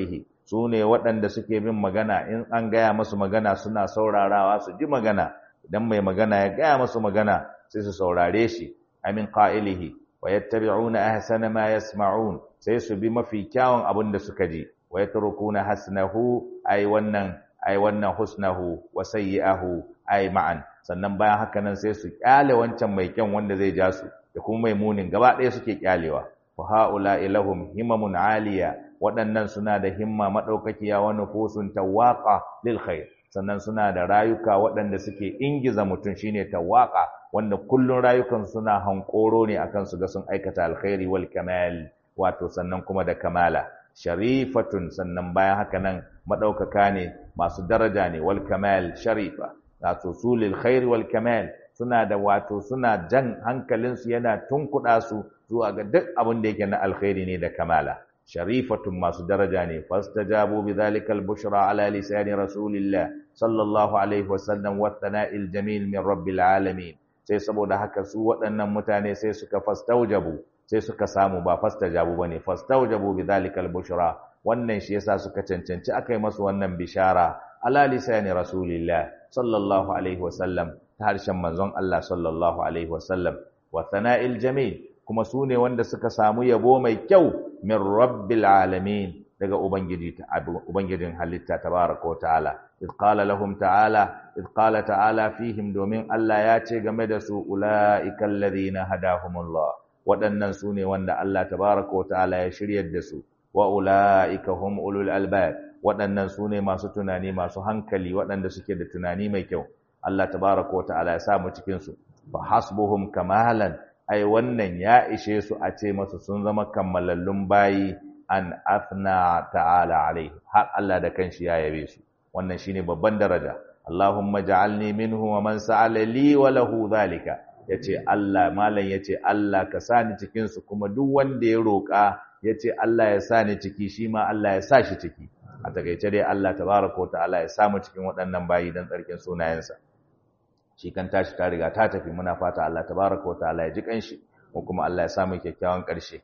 su ne waɗanda suke bin magana in an gaya masu magana suna saurarawa su ji magana idan mai magana ya gaya masu magana sai su saurare shi amin qa'ilihi wa yattabi'una ahsana ma yasma'un sai su bi mafi kyawun abin da suka ji wa yatrukuna hasnahu ay wannan ay wannan husnahu wa sayyi'ahu ay ma'an sannan bayan haka nan sai su kyale wancan mai kyan wanda zai ja su da kuma mai munin gaba ɗaya suke kyalewa wa haula ilahum himamun aliya waɗannan suna da himma madaukakiya wa nufusun tawaqa lil khair sannan suna da rayuka waɗanda suke ingiza mutum shine tawaqa wanda kullun rayukan suna hankoro ne akan su ga sun aikata alkhairi wal kamal wato sannan kuma da kamala sharifatun sannan bayan haka nan madaukaka ne masu daraja ne wal kamal sharifa wato sulil khair wal kamal suna da wato suna jan hankalinsu yana tunkuɗa su zuwa ga duk abin da yake na alkhairi ne da kamala sharifatun masu daraja ne fastajabu bidhalika albushra ala lisani rasulillah sallallahu alaihi wasallam wa thana'il jamil min rabbil alamin sai saboda haka su waɗannan mutane sai suka fastaujabu sai suka samu ba fastajabu bane fastaujabu bidhalika albushra wannan shi yasa suka cancanci akai masu wannan bishara ala lisani rasulillah sallallahu alaihi wasallam ta harshen manzon Allah sallallahu alaihi wasallam wa thana'il jamil kuma su ne wanda suka samu yabo mai kyau min rabbil alamin daga ubangiji ta ubangijin halitta tabaraka ta'ala id qala lahum ta'ala id qala ta'ala fihim domin Allah ya ce game da su ulaika alladhina hadahumullah waɗannan su ne wanda Allah tabaraka ta'ala ya shiryar da su wa ulaika hum ulul albab waɗannan su ne masu tunani masu hankali waɗanda suke da tunani mai kyau Allah tabaraka wa ta'ala ya samu cikin su fa hasbuhum kamalan ai wannan ya ishe su a ce masu sun zama kammalallun bayi an athna ta'ala alaihi har Allah da kanshi ya yabe su wannan shine babban daraja Allahumma ja'alni minhu wa man sa'ala li wa lahu zalika yace Allah malam yace Allah ka sani cikin su kuma duk wanda ya roka yace Allah ya sani ciki shi ma Allah ya sa shi ciki a takaice dai Allah tabaraka wa ta'ala ya samu cikin waɗannan bayi dan tsarkin sunayensa shi kan tashi ta riga ta tafi muna fata Allah tabaraka wataala ya ji kanshi ko kuma Allah ya samu kyakkyawan ƙarshe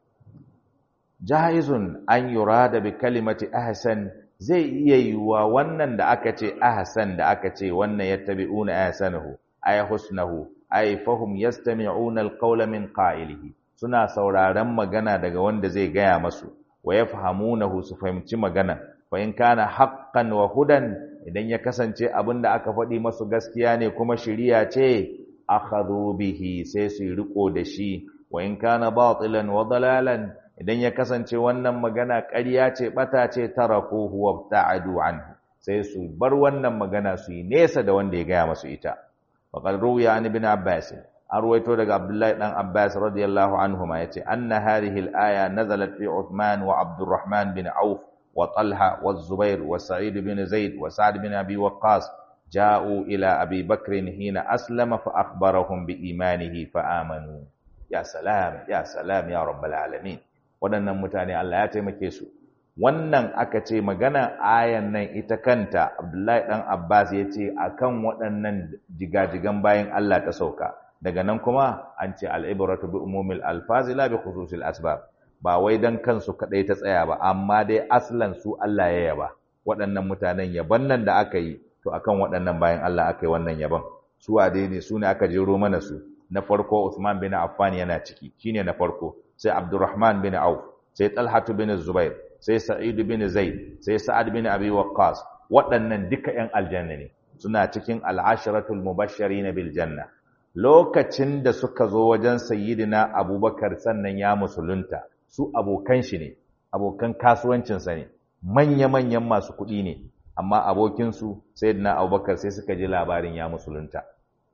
jaizun an yurada bi kalimati ahsan zai iya yiwa wannan da aka ce ahsan da aka ce wannan yattabi'una ahsanahu ay husnahu ay fahum yastami'una alqawla min qa'ilihi suna sauraron magana daga wanda zai gaya masu wa yafhamunahu su fahimci magana fa in kana haqqan wa hudan idan ya kasance abin da aka faɗi masu gaskiya ne kuma shiriya ce akhadhu bihi sai su riko da shi wa in kana batilan wa dalalan idan ya kasance wannan magana ƙarya ce bata ce tarakuhu wa ta'adu anhu sai su bar wannan magana su yi nesa da wanda ya gaya masu ita faqad ruwiya an ibn abbas an ruwaito daga abdullahi dan abbas radiyallahu anhuma yace anna hadhihi al-aya nazalat fi uthman wa abdurrahman bin auf وطلحة والزبير وسعيد بن زيد وسعد بن أبي وقاص جاءوا إلى أبي بكر حين أسلم فأخبرهم بإيمانه فآمنوا يا سلام يا سلام يا رب العالمين waɗannan mutane Allah ya taimake su wannan aka ce magana ayan nan ita kanta Abdullahi dan Abbas ya ce akan waɗannan jigajigan bayan Allah ta sauka daga nan kuma an ce al-ibratu bi umumil alfazi la bi khususil asbab ba wai dan kansu kadai ta tsaya ba amma dai aslan su Allah ya yaba waɗannan mutanen yaban nan da aka yi to akan waɗannan bayan Allah aka yi wannan yaban su wade ne su ne aka jero mana su na farko Uthman bin Affan yana ciki shine na farko sai Abdurrahman bin Auf sai Talha bin Zubair sai Sa'id bin Zaid sai Sa'ad bin Abi Waqqas waɗannan duka ƴan aljanna ne suna cikin al-asharatul mubashirin bil janna lokacin da suka zo wajen sayyidina Abubakar sannan ya musulunta su abokan shi ne abokan kasuwancinsa ne manya-manyan masu kuɗi ne amma abokinsu sayyidina Abubakar sai suka ji labarin ya musulunta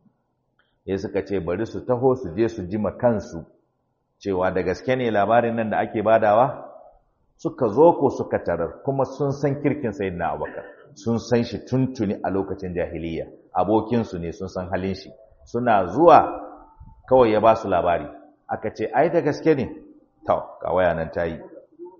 ya suka ce bari su taho su je su jima kansu cewa da gaske ne labarin nan da ake badawa suka zo ko suka tarar kuma sun san kirkin sayyidina Abubakar sun san shi tuntuni a lokacin jahiliya abokinsu ne sun san halin shi suna zuwa kawai ya ba su labari aka ce ai da gaske ne to ga waya nan ta yi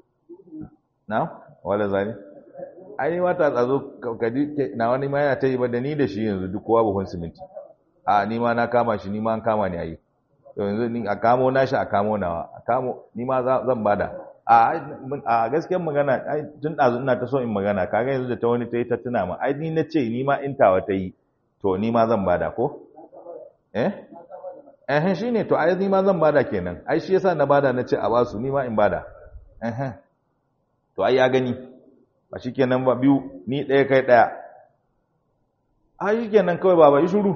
na wala zani ai ni mata tsazo kaji na wani ma yana ta yi ba da ni da shi yanzu duk kowa buhun siminti a ni ma na kama shi ni ma an kama ni ayi to yanzu ni a kamo na shi a kamo nawa a kamo ni ma zan bada a gaskiyar magana tun ɗazu ina ta so in magana kaga yanzu da ta wani ta yi ta tuna ma ai ni na ce ni ma in tawa ta yi to ni ma zan bada ko eh eh shi ne to ai ni ma zan bada kenan ai shi yasa na bada na ce a basu ni ma in bada eh to ai ya gani ba shi kenan ba biyu ni ɗaya kai ɗaya ai shi kenan kawai baba yi shuru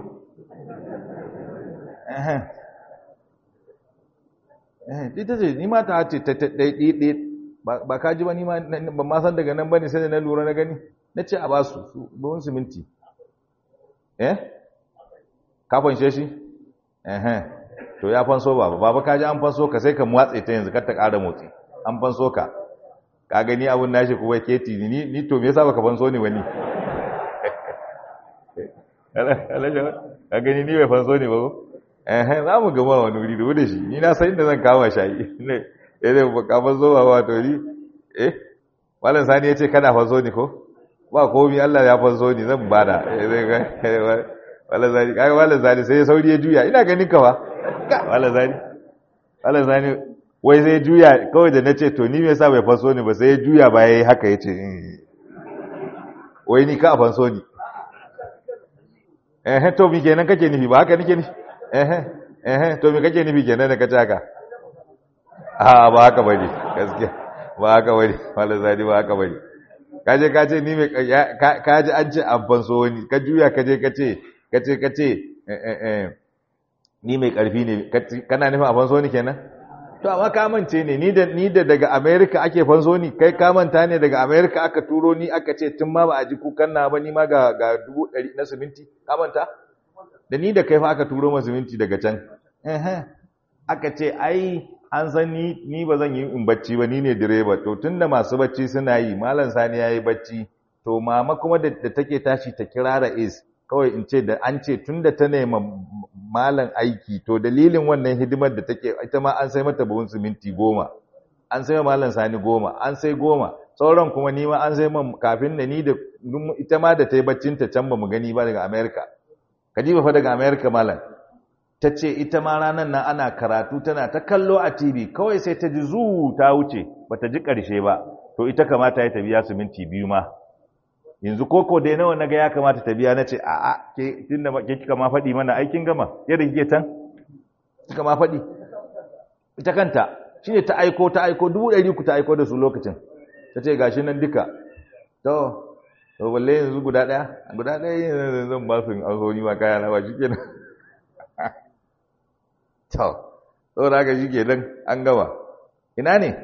eh ita ce ni ma ta ce ta ɗaiɗaiɗe ba ka ji ba ni ma ba ma san daga nan ba ne sai da na lura na gani na ce a ba su buhun siminti eh ka fanshe shi eh to ya fanso ba ba ka ji an fanso ka sai ka mwatse ta yanzu kar ta ƙara motsi an fanso ka ka gani abun nashi kuma keti ni ni to me yasa baka fanso ni wani ka gani ni bai fanso ni ba ko eh za mu gama wani wuri da wuce shi ni na san inda zan kama shayi ne eh ba ka fanso ba ba to ni eh wallan sani yace kana fanso ni ko ba komai Allah ya fanso ni zan bada eh wallan sani kaga wallan sani sai sauri ya juya ina ganin ka ba wallan sani wallan sani wai sai juya kawai da nace to ni me yasa bai fanso ni ba sai ya juya ba yayi haka yace wai ni ka fanso ni eh to mi kenan kake nufi ba haka nake nufi eh eh to me kake nufi kenan da kace haka a ba haka bane gaskiya ba haka bane mallan zadi ba haka bane kaje kace ni me kaje an ce an fanso wani ka juya kaje kace kace kace eh eh ni mai karfi ne kana nufin a fanso ni kenan to amma ka mance ne ni da ni da daga America ake fanso ni kai ka manta ne daga America aka turo ni aka ce tun ma ba a ji kukan na ba ni ma ga ga 100 na siminti ka manta da ni da kai fa aka turo masa siminti daga can eh aka ce ai an san ni ni ba zan yi in bacci ba ni ne direba to tunda masu bacci suna yi malam sani yayi bacci to mama kuma da take tashi ta kira is kawai in ce da an ce tunda ta nema malam aiki to dalilin wannan hidimar da take ita ma an sai mata buhun siminti goma an sai malam sani goma an sai goma sauran kuma ni ma an sai man kafin da ni da ita ma da ta yi baccin ta can ba mu gani ba daga america kadiba fa daga america malam ta ce ita ma ranar nan ana karatu tana ta kallo a tv kawai sai ta ji zu ta wuce bata ji karshe ba to ita kamata ya ta biya siminti biyu ma yanzu koko dai nawa naga ya kamata ta biya nace a a ke tunda ke kika ma faɗi mana aikin gama yadda kike tan kika ma faɗi ita kanta shine ta aiko ta aiko dubu ɗari ku ta aiko da su lokacin ta ce gashi nan duka to to balle yanzu guda ɗaya guda ɗaya yanzu zan ba su in an so ni ma kaya na ba shi kenan to saboda haka shi kenan an gama ina ne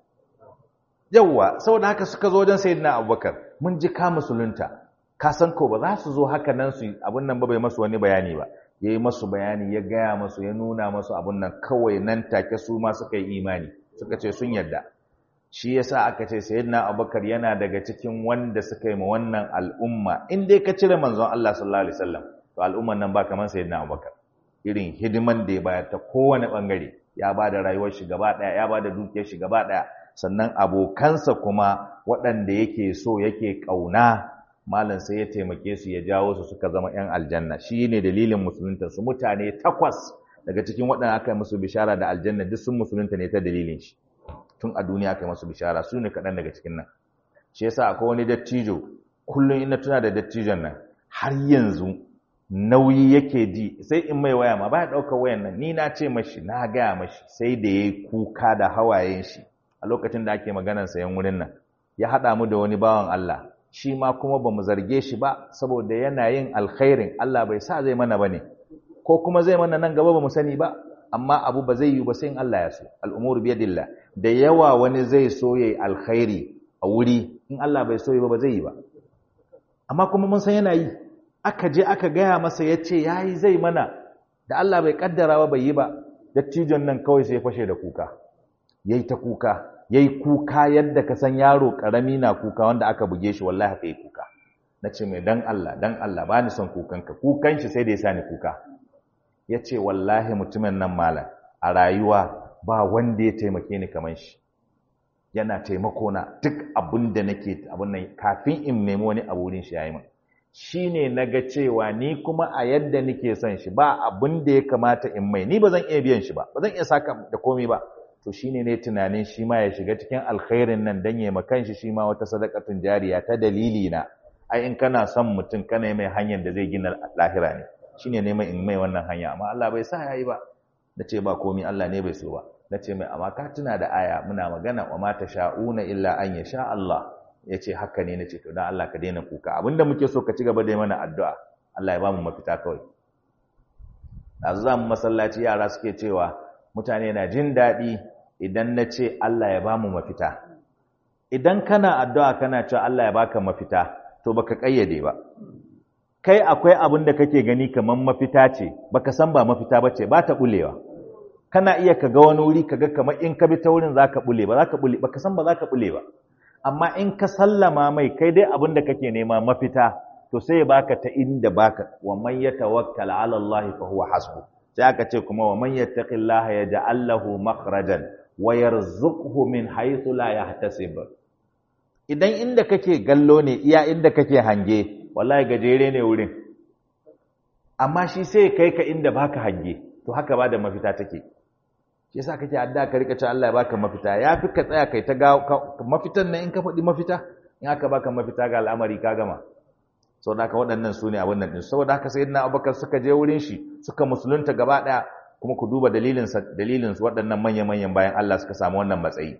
yawwa saboda haka suka zo wajen sayyidina abubakar mun ji ka musulunta ka san ko ba za su zo haka nan su abun nan ba bai masu wani bayani ba ya yi masu bayani ya gaya masu ya nuna masu abun nan kawai nan take su ma suka yi imani suka ce sun yarda shi yasa aka ce sayyidina abubakar yana daga cikin wanda suka yi ma wannan al'umma in dai ka cire manzon Allah sallallahu alaihi wasallam to al'umman nan ba kamar sayyidina abubakar irin hidiman da ya bayar ta kowane bangare ya ba da rayuwar shi gaba daya ya ba da dukiyar shi gaba daya sannan abokansa kuma waɗanda yake so yake ƙauna malam sai ya taimake su ya jawo su suka zama 'yan aljanna shi ne dalilin musulunta su mutane takwas daga cikin waɗanda aka yi musu bishara da aljanna duk sun musulunta ne ta dalilin shi tun a duniya aka yi musu bishara su ne kaɗan daga cikin nan shi yasa akwai wani dattijo kullum ina tuna da dattijon nan har yanzu nauyi yake ji sai in mai waya ma baya ɗaukar wayan nan ni na ce mashi na gaya mashi sai da ya yi kuka da hawayen shi a lokacin da ake maganar sayan wurin nan ya haɗa mu da wani bawan Allah shi ma kuma ba mu zarge shi ba saboda yana yin alkhairin Allah bai sa zai mana bane ko kuma zai mana nan gaba ba mu sani ba amma abu ba zai yi ba sai in Allah ya so al'umuru biyadillah da yawa wani zai so yayi alkhairi a wuri in Allah bai so yi ba ba zai yi ba amma kuma mun san yana yi aka je aka gaya masa ya ce ya yi zai mana da Allah bai kaddara ba bai yi ba dattijon nan kawai sai fashe da kuka yayi ta kuka yayi kuka yadda ka san yaro karami na kuka wanda aka buge shi wallahi haka yi kuka nace mai dan Allah dan Allah ba ni son kukanka kukan shi sai da ya sani kuka yace wallahi mutumin nan malam a rayuwa ba wanda ya taimake ni kaman shi yana taimako na duk abin da nake abin nan kafin in nemi wani abu wurin shi yayi min shine naga cewa ni kuma a yadda nake son shi ba abin da ya kamata in mai ni ba zan iya biyan shi ba ba zan iya saka da komai ba to shine ne tunanin shi ma ya shiga cikin alkhairin nan dan ya makan shi shi ma wata sadaqatun jariya ta dalili na ai in kana son mutum kana mai hanyar da zai gina lahira ne shine neman in mai wannan hanya amma Allah bai sa yayi ba nace ba komai Allah ne bai so ba nace mai amma ka tuna da aya muna magana wa ma sha'una illa an yasha Allah yace haka ne nace to dan Allah ka daina kuka abinda muke so ka ci gaba da yi mana addu'a Allah ya ba mu mafita kawai yanzu za mu masallaci yara suke cewa mutane na jin daɗi idan na ce Allah ya ba mu mafita idan kana addu'a kana cewa Allah ya baka mafita to baka ƙayyade ba kai akwai abin da kake gani kamar mafita ce baka san ba mafita bace ba ta bulewa kana iya ka ga wani wuri kaga kamar in ka bi ta wurin zaka bule ba zaka bule baka san ba zaka bule ba amma in ka sallama mai kai dai abin da kake nema mafita to sai ya baka ta inda baka wa man yatawakkal ala Allah fa huwa hasbu sai aka ce kuma wa man yattaqillaha yaj'al lahu makhrajan wa yarzuqhu min haythu la yahtasib idan inda kake gallo ne iya inda kake hange wallahi gajere ne wurin amma shi sai kai ka inda baka hange to haka ba da mafita take shi yasa kake adda ka rika cewa Allah ya baka mafita yafi ka tsaya kai ta ga mafitan nan in ka faɗi mafita in aka baka mafita ga al'amari ka gama saboda haka waɗannan su ne abin nan ɗin saboda haka sayyidina abubakar suka je wurin shi suka musulunta gaba ɗaya kuma ku duba dalilin dalilin su waɗannan manya-manyan bayan Allah suka samu wannan matsayi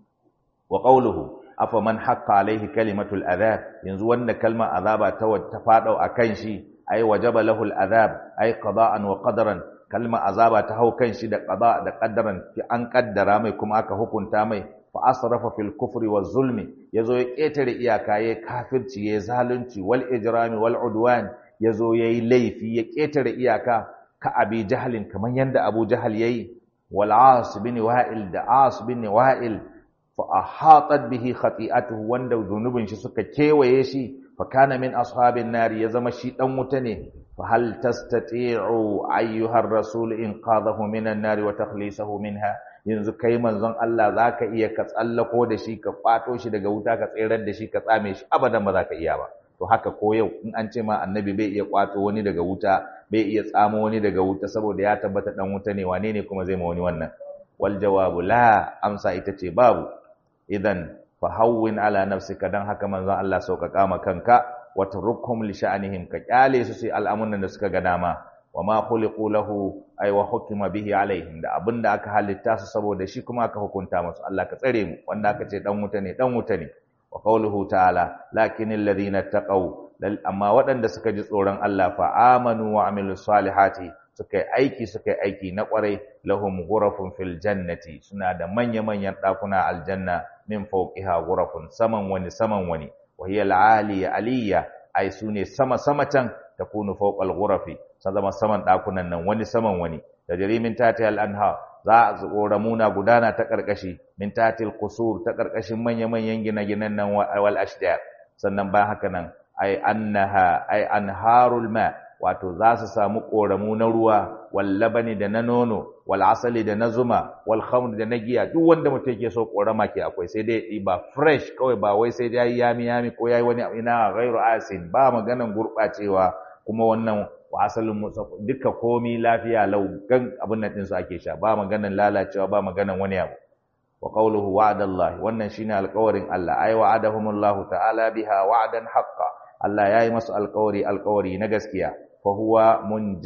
wa qawluhu afa man haqqa alaihi kalimatul adhab yanzu wanda kalmar azaba ta ta fadau akan shi ay wajaba lahu azab ay qada'an wa qadaran kalmar azaba ta hau kan shi da qada da qaddaran fi an kaddara mai kuma aka hukunta mai fa asrafa fil kufri waz zulmi yazo ya ketare iyaka ya kafirci ya zalunci wal ijrami wal udwan yazo yayi laifi ya ketare iyaka ka abi jahlin kaman yanda abu jahal yayi wal as bin wa'il da as bin wa'il fa ahatat bihi khati'atuhu wanda zunubin shi suka kewaye shi fa kana min ashabin nari ya zama shi dan wuta ne fa hal tastati'u ayyuhar rasul inqadhahu minan nari wa takhlisahu minha yanzu kai manzon Allah zaka iya ka tsallako da shi ka kwato shi daga wuta ka tsirar da shi ka tsame shi abadan ba zaka iya ba to haka ko yau in an ce ma annabi bai iya kwato wani daga wuta bai iya tsamo wani daga wuta saboda ya tabbata dan wuta ne wane ne kuma zai ma wani wannan wal jawabu la amsa ita ce babu idan fa hawwin ala nafsika dan haka manzon Allah sauƙaƙa ma kanka wa turkum li sha'anihim ka kyale su sai al'amuran da suka ga dama wa ma khuliqu lahu ay wa hukima bihi alaihim da abinda aka halitta su saboda shi kuma aka hukunta musu Allah ka tsare mu wanda aka ce dan wuta ne dan wuta ne wa qawluhu ta'ala lakinil ladina taqaw amma waɗanda suka ji tsoron Allah fa amanu wa amilus salihati suka yi aiki suka yi aiki na kwarai lahum ghurafun fil jannati suna da manya-manyan ɗakuna aljanna min fawqiha ghurafun saman wani saman wani wa hiya al-aliya aliyya ai sune sama sama can takunu fawqal ghurafi zama saman ɗakunan nan wani saman wani da jarimin tati al-anha za a ramuna gudana ta karkashi min tatil qusur ta karkashin manya-manyan gine-ginen nan wal ashdar sannan bayan haka nan ai annaha ai anharul ma wato za su samu ƙoramu na ruwa wal labani da na nono wal asali da na zuma wal khamr da na giya duk wanda mutum yake so ƙorama ke akwai sai dai ba fresh kawai ba wai sai dai yami yami ko yayi wani ina ghairu asin ba maganan gurɓacewa kuma wannan wa asalin duka komi lafiya lau gan abin nan din su ake sha ba maganan lalacewa ba maganan wani abu wa qawluhu wa'adallahi wannan shine alƙawarin Allah ay wa'adahumullahu ta'ala biha wa'dan haqqan Allah yayi masu alƙawari alƙawari na gaskiya fa huwa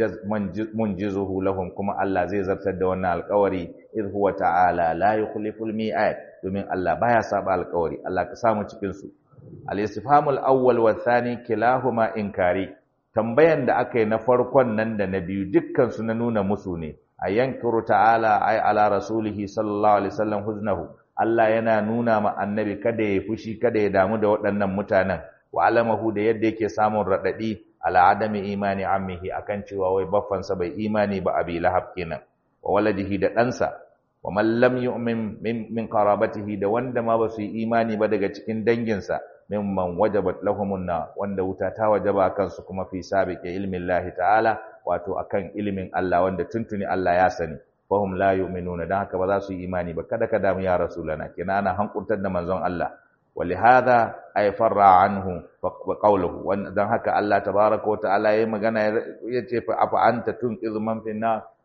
munjizuhu lahum kuma Allah zai zartar da wannan alƙawari id huwa ta'ala la yukhliful mi'ad domin Allah baya saba alƙawari Allah ka samu cikin su al-istifhamul awwal wa thani kilahuma inkari tambayan da aka yi na farkon nan da na biyu dukkan su na nuna musu ne a yankiru ta'ala ay ala rasulihi sallallahu alaihi wasallam huznahu Allah yana nuna ma annabi kada ya fushi kada ya damu da waɗannan mutanen wa alamahu da yadda yake samun radadi ala adami imani ammihi akan cewa wai baffansa bai imani ba abi lahab kenan wa waladihi da ɗansa wa man lam yu'min min, min qarabatihi da wanda ma ba su yi imani ba daga cikin danginsa mimman wajabat lahumun na wanda wuta ta wajaba kansu kuma fi sabiqi ilmin lahi ta'ala wato akan ilimin Allah wanda tuntuni Allah ya sani fahum la yu'minuna dan haka ba za su yi imani ba kada ka damu ya rasulana kina ana hankurtar da manzon Allah ولهذا ay farra anhu wa qawluhu dan haka Allah tabaaraka wa ta'ala yayi magana yace fa afa anta tunqizu man fi nar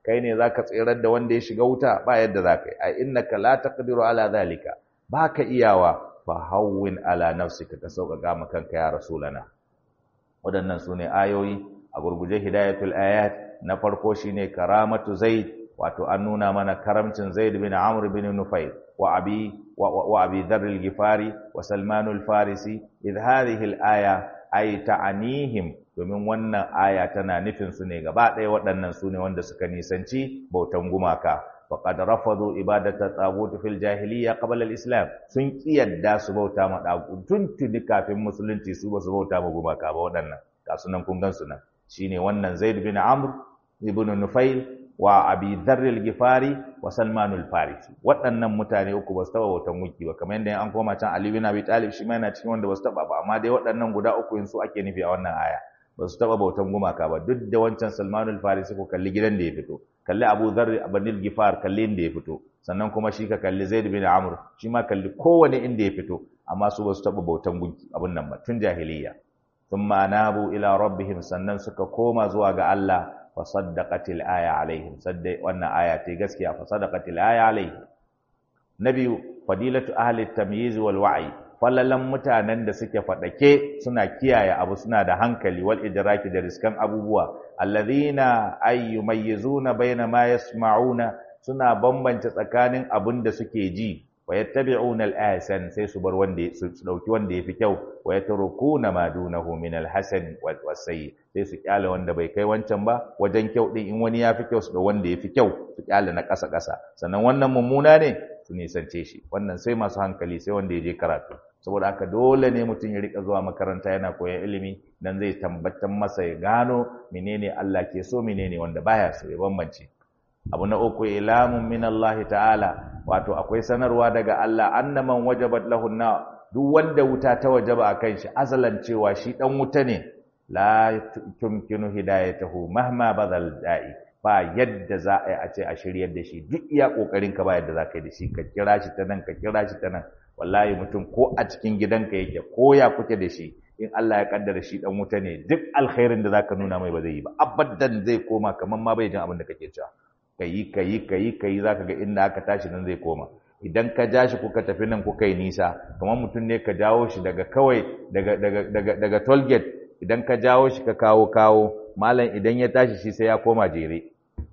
kai ne zaka tsirar da wanda ya shiga wuta ba yadda zaka yi ai innaka la taqdiru ala zalika baka iyawa fa hawwin ala nafsika ka sauƙaƙa ma kanka ya rasulana waɗannan sune ayoyi a gurguje hidayatul ayat na farko shine karamatu zaid wato an nuna mana karamcin zaid bin amr bin nufayl wa abi wa abi dharr al-ghifari wa salman al-farisi idh hadhihi al-aya ay ta'anihim domin wannan aya tana nufin su ne gaba ɗaya waɗannan su ne wanda suka nisanci bautan gumaka faqad rafadu ibadata tagut fil jahiliya qabla al-islam sun kiyarda su bauta ma dagu tuntuni kafin musulunci su ba su bauta ma gumaka ba waɗannan ga sunan kun gan su nan shine wannan Zaid bin Amr ibn Nufail wa Abi Dharr al-Ghifari wa Salman al-Farisi waɗannan mutane uku ba su taba bautan gunki ba kamar yadda an koma can Ali bin Abi Talib shi ma yana cikin wanda ba su taba ba amma dai waɗannan guda uku yin su ake nufi a wannan aya ba su taba bautan gumaka ba duk da wancan Salman al-Farisi ko kalli gidan da ya fito kalli Abu Dharr ibn al-Ghifar kalli inda ya fito sannan kuma shi ka kalli Zaid bin Amr shi ma kalli kowane inda ya fito amma su ba su taba bautan gunki abun nan ba tun jahiliya thumma anabu ila rabbihim sannan suka koma zuwa ga Allah fa saddaqatil aya alaihim sadda wannan aya ta gaskiya fa saddaqatil aya alaihim nabiyu fadilatu ahli tamyiz wal wa'i fallalan mutanen da suke fadake suna kiyaye abu suna da hankali wal idraki da riskan abubuwa alladhina ay yumayyizuna baina ma yasma'una suna bambance tsakanin abin da suke ji wa yattabi'una al-ahsan sai su bar wanda su dauki wanda yafi kyau wa yatrukuna ma dunahu min al-hasan was-sayyi sai su kyale wanda bai kai wancan ba wajen kyau din in wani yafi kyau su da wanda yafi kyau su kyale na ƙasa ƙasa sannan wannan mummuna ne su nisance shi wannan sai masu hankali sai wanda ya je karatu saboda haka dole ne mutum ya rika zuwa makaranta yana koyan ilimi dan zai tabbatar masa ya gano menene Allah ke so menene wanda baya so ya bambance abu na uku ilamun min Allah ta'ala wato akwai sanarwa daga Allah annaman wajabat lahu na duk wanda wuta ta wajaba akan shi azalan cewa shi dan wuta ne la tumkinu hidayatahu mahma badal da'i ba yadda za a yi a ce a shiryar da shi duk iya kokarin ka ba yadda za ka yi da shi ka kira shi ta nan ka kira shi ta nan wallahi mutum ko a cikin gidanka yake ko ya kuke da shi in Allah ya kaddara shi dan wuta ne duk alkhairin da zaka nuna mai ba zai yi ba abadan zai koma kaman ma bai jin abin da kake cewa kayi kayi kayi kayi zaka ga inda aka tashi nan zai koma idan ka ja shi kuka tafi nan kuka yi nisa kamar mutum ne ka jawo shi daga kawai daga daga daga daga toll gate idan ka jawo shi ka kawo kawo malam idan ya tashi shi sai ya koma jere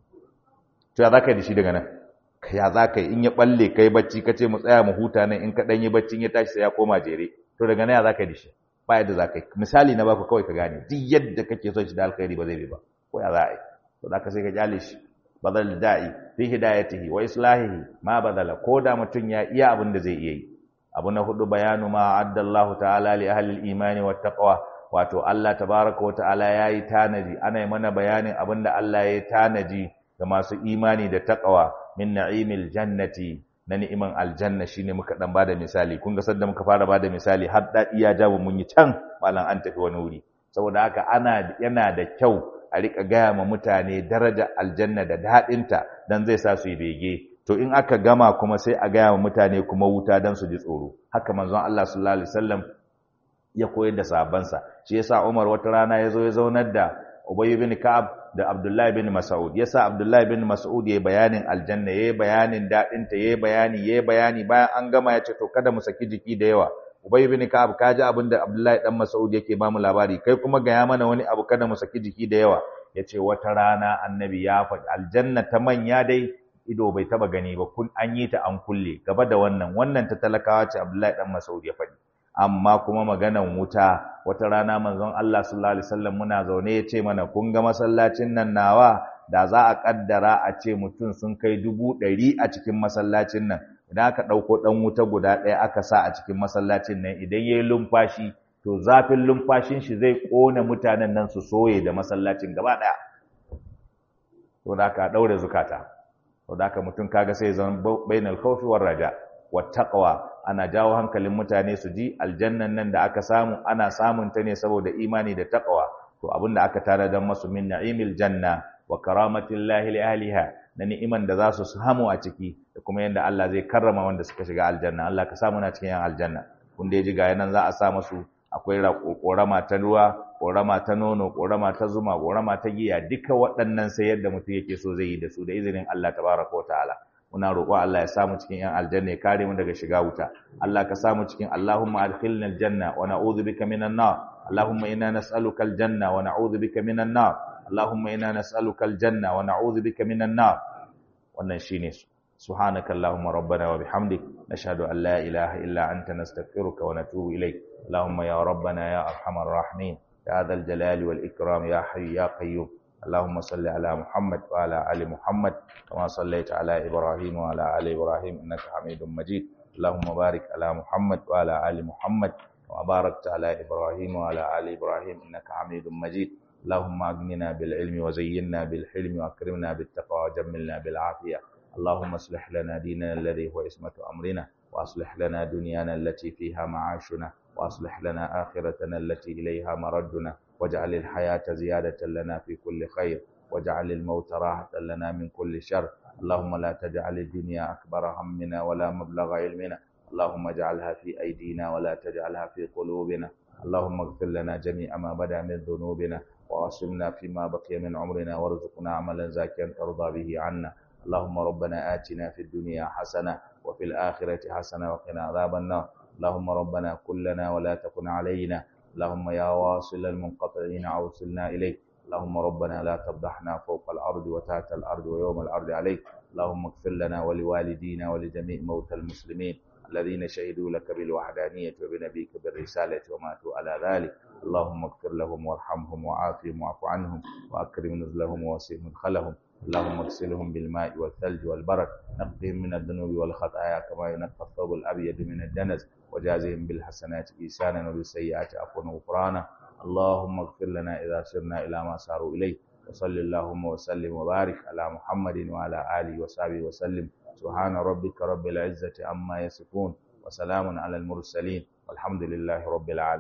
to ya zaka yi da shi daga nan ya zaka yi in ya balle kai bacci ka ce mu tsaya mu huta nan in ka dan yi bacci in ya tashi sai ya koma jere to daga nan ya zaka yi da shi ba yadda zaka yi misali na baku kawai ka gane duk yadda kake son shi da alkhairi ba zai bi ba ko ya za a yi to zaka sai ka kyale shi badal da'i fi hidayatihi wa islahihi ma badala ko da mutun ya iya abin da zai iya yi abu na hudu bayanu ma addallahu ta'ala li ahli al-imani wat taqwa wato Allah tabaaraka wa ta'ala yayi tanaji ana yi mana bayanin abin da Allah yayi tanaji ga masu imani da taqwa min na'imil jannati na ni'iman aljanna shine muka dan bada misali kun ga sanda muka fara bada misali har dadi ya jawo mun yi can malan an tafi wani wuri saboda haka ana yana da kyau a rika gaya ma mutane daraja aljanna da daɗinta don zai sa su yi bege to in aka gama kuma sai a gaya ma mutane kuma wuta don su ji tsoro haka manzon Allah sallallahu alaihi wasallam ya koyar da sahabbansa shi yasa Umar wata rana ya zo ya zaunar da Ubay bin Ka'ab da Abdullah bin Mas'ud yasa Abdullah bin Mas'ud yayi bayanin aljanna yayi bayanin daɗinta yayi bayani yayi bayani bayan an gama ya ce to kada mu saki jiki da yawa Ubay bin Ka'ab ka ji abin da Abdullahi dan Mas'ud yake ba mu labari kai kuma ga ya mana wani abu kada mu saki jiki da yawa yace wata rana annabi ya faɗi aljanna ta manya dai ido bai taba gani ba kun an yi ta an kulle gaba da wannan wannan ta talakawa ce Abdullahi dan Mas'ud ya faɗi amma kuma maganan wuta wata rana manzon Allah sallallahu alaihi wasallam muna zaune yace mana kun ga masallacin nan nawa da za a kaddara a ce mutum sun kai dubu ɗari a cikin masallacin nan idan aka ɗauko ɗan wuta guda ɗaya aka sa a cikin masallacin nan idan ya yi lumfashi to zafin lumfashin shi zai ƙona mutanen nan su soye da masallacin gaba ɗaya to da aka ɗaure zukata to da aka mutum kaga sai zan bainal khawfi war raja wat taqwa ana jawo hankalin mutane su ji aljannan nan da aka samu ana samun ta ne saboda imani da taqwa to abinda aka tare dan masu min na'imil janna wa karamatillahi li ahliha na ni'iman da za su samu a ciki da kuma yadda Allah zai karrama wanda suka shiga aljanna Allah ka samu na cikin yan aljanna kun da ji ga yanan za a sa musu akwai korama ta ruwa ƙorama ta nono ƙorama ta zuma ƙorama ta giya duka waɗannan sai yadda mutum yake so zai yi da su da izinin Allah tabaraka wa ta'ala muna roƙo Allah ya samu cikin yan aljanna ya kare mu daga shiga wuta Allah ka samu cikin Allahumma adkhilna aljanna wa na'udhu bika minan nar Allahumma inna nas'aluka aljanna wa na'udhu bika minan nar Allahumma inna nas'aluka aljanna wa na'udhu bika minan nar wannan shine su سبحانك اللهم ربنا وبحمدك نشهد أن لا إله إلا أنت نستغفرك ونتوب إليك اللهم يا ربنا يا أرحم الراحمين يا ذا الجلال والإكرام يا حي يا قيوم اللهم صل على محمد وعلى آل محمد كما صليت على إبراهيم وعلى آل إبراهيم إنك حميد مجيد اللهم بارك على محمد وعلى آل محمد كما باركت على إبراهيم وعلى آل إبراهيم إنك حميد مجيد اللهم أغننا بالعلم وزينا بالحلم وأكرمنا بالتقوى وجملنا بالعافية اللهم اصلح لنا ديننا الذي هو اسمة أمرنا وأصلح لنا دنيانا التي فيها معاشنا وأصلح لنا آخرتنا التي إليها مردنا واجعل الحياة زيادة لنا في كل خير واجعل الموت راحة لنا من كل شر اللهم لا تجعل الدنيا أكبر همنا ولا مبلغ علمنا اللهم اجعلها في أيدينا ولا تجعلها في قلوبنا اللهم اغفر لنا جميع ما بدا من ذنوبنا وعصمنا فيما بقي من عمرنا وارزقنا عملا زاكيا ترضى به عنا اللهم ربنا آتنا في الدنيا حسنة وفي الآخرة حسنة وقنا عذاب النار اللهم ربنا كلنا ولا تكن علينا اللهم يا واصل المنقطعين أوصلنا إليك اللهم ربنا لا تفضحنا فوق الأرض وتحت الأرض ويوم الأرض عليك اللهم اغفر لنا ولوالدينا ولجميع موتى المسلمين الذين شهدوا لك بالوحدانية وبنبيك بالرسالة وماتوا على ذلك اللهم اغفر لهم وارحمهم وعافهم واعف عنهم وأكرم نزلهم ووسع مدخلهم اللهم اغسلهم بالماء والثلج والبرد نقهم من الذنوب والخطايا كما ينقى الثوب الأبيض من الدنس وجازهم بالحسنات إيسانا وبالسيئات عفوا وغفرانا اللهم اغفر لنا إذا سرنا إلى ما ساروا إليه وصل اللهم وسلم وبارك على محمد وعلى آله وصحبه وسلم سبحان ربك رب العزة عما يصفون وسلام على المرسلين والحمد لله رب العالمين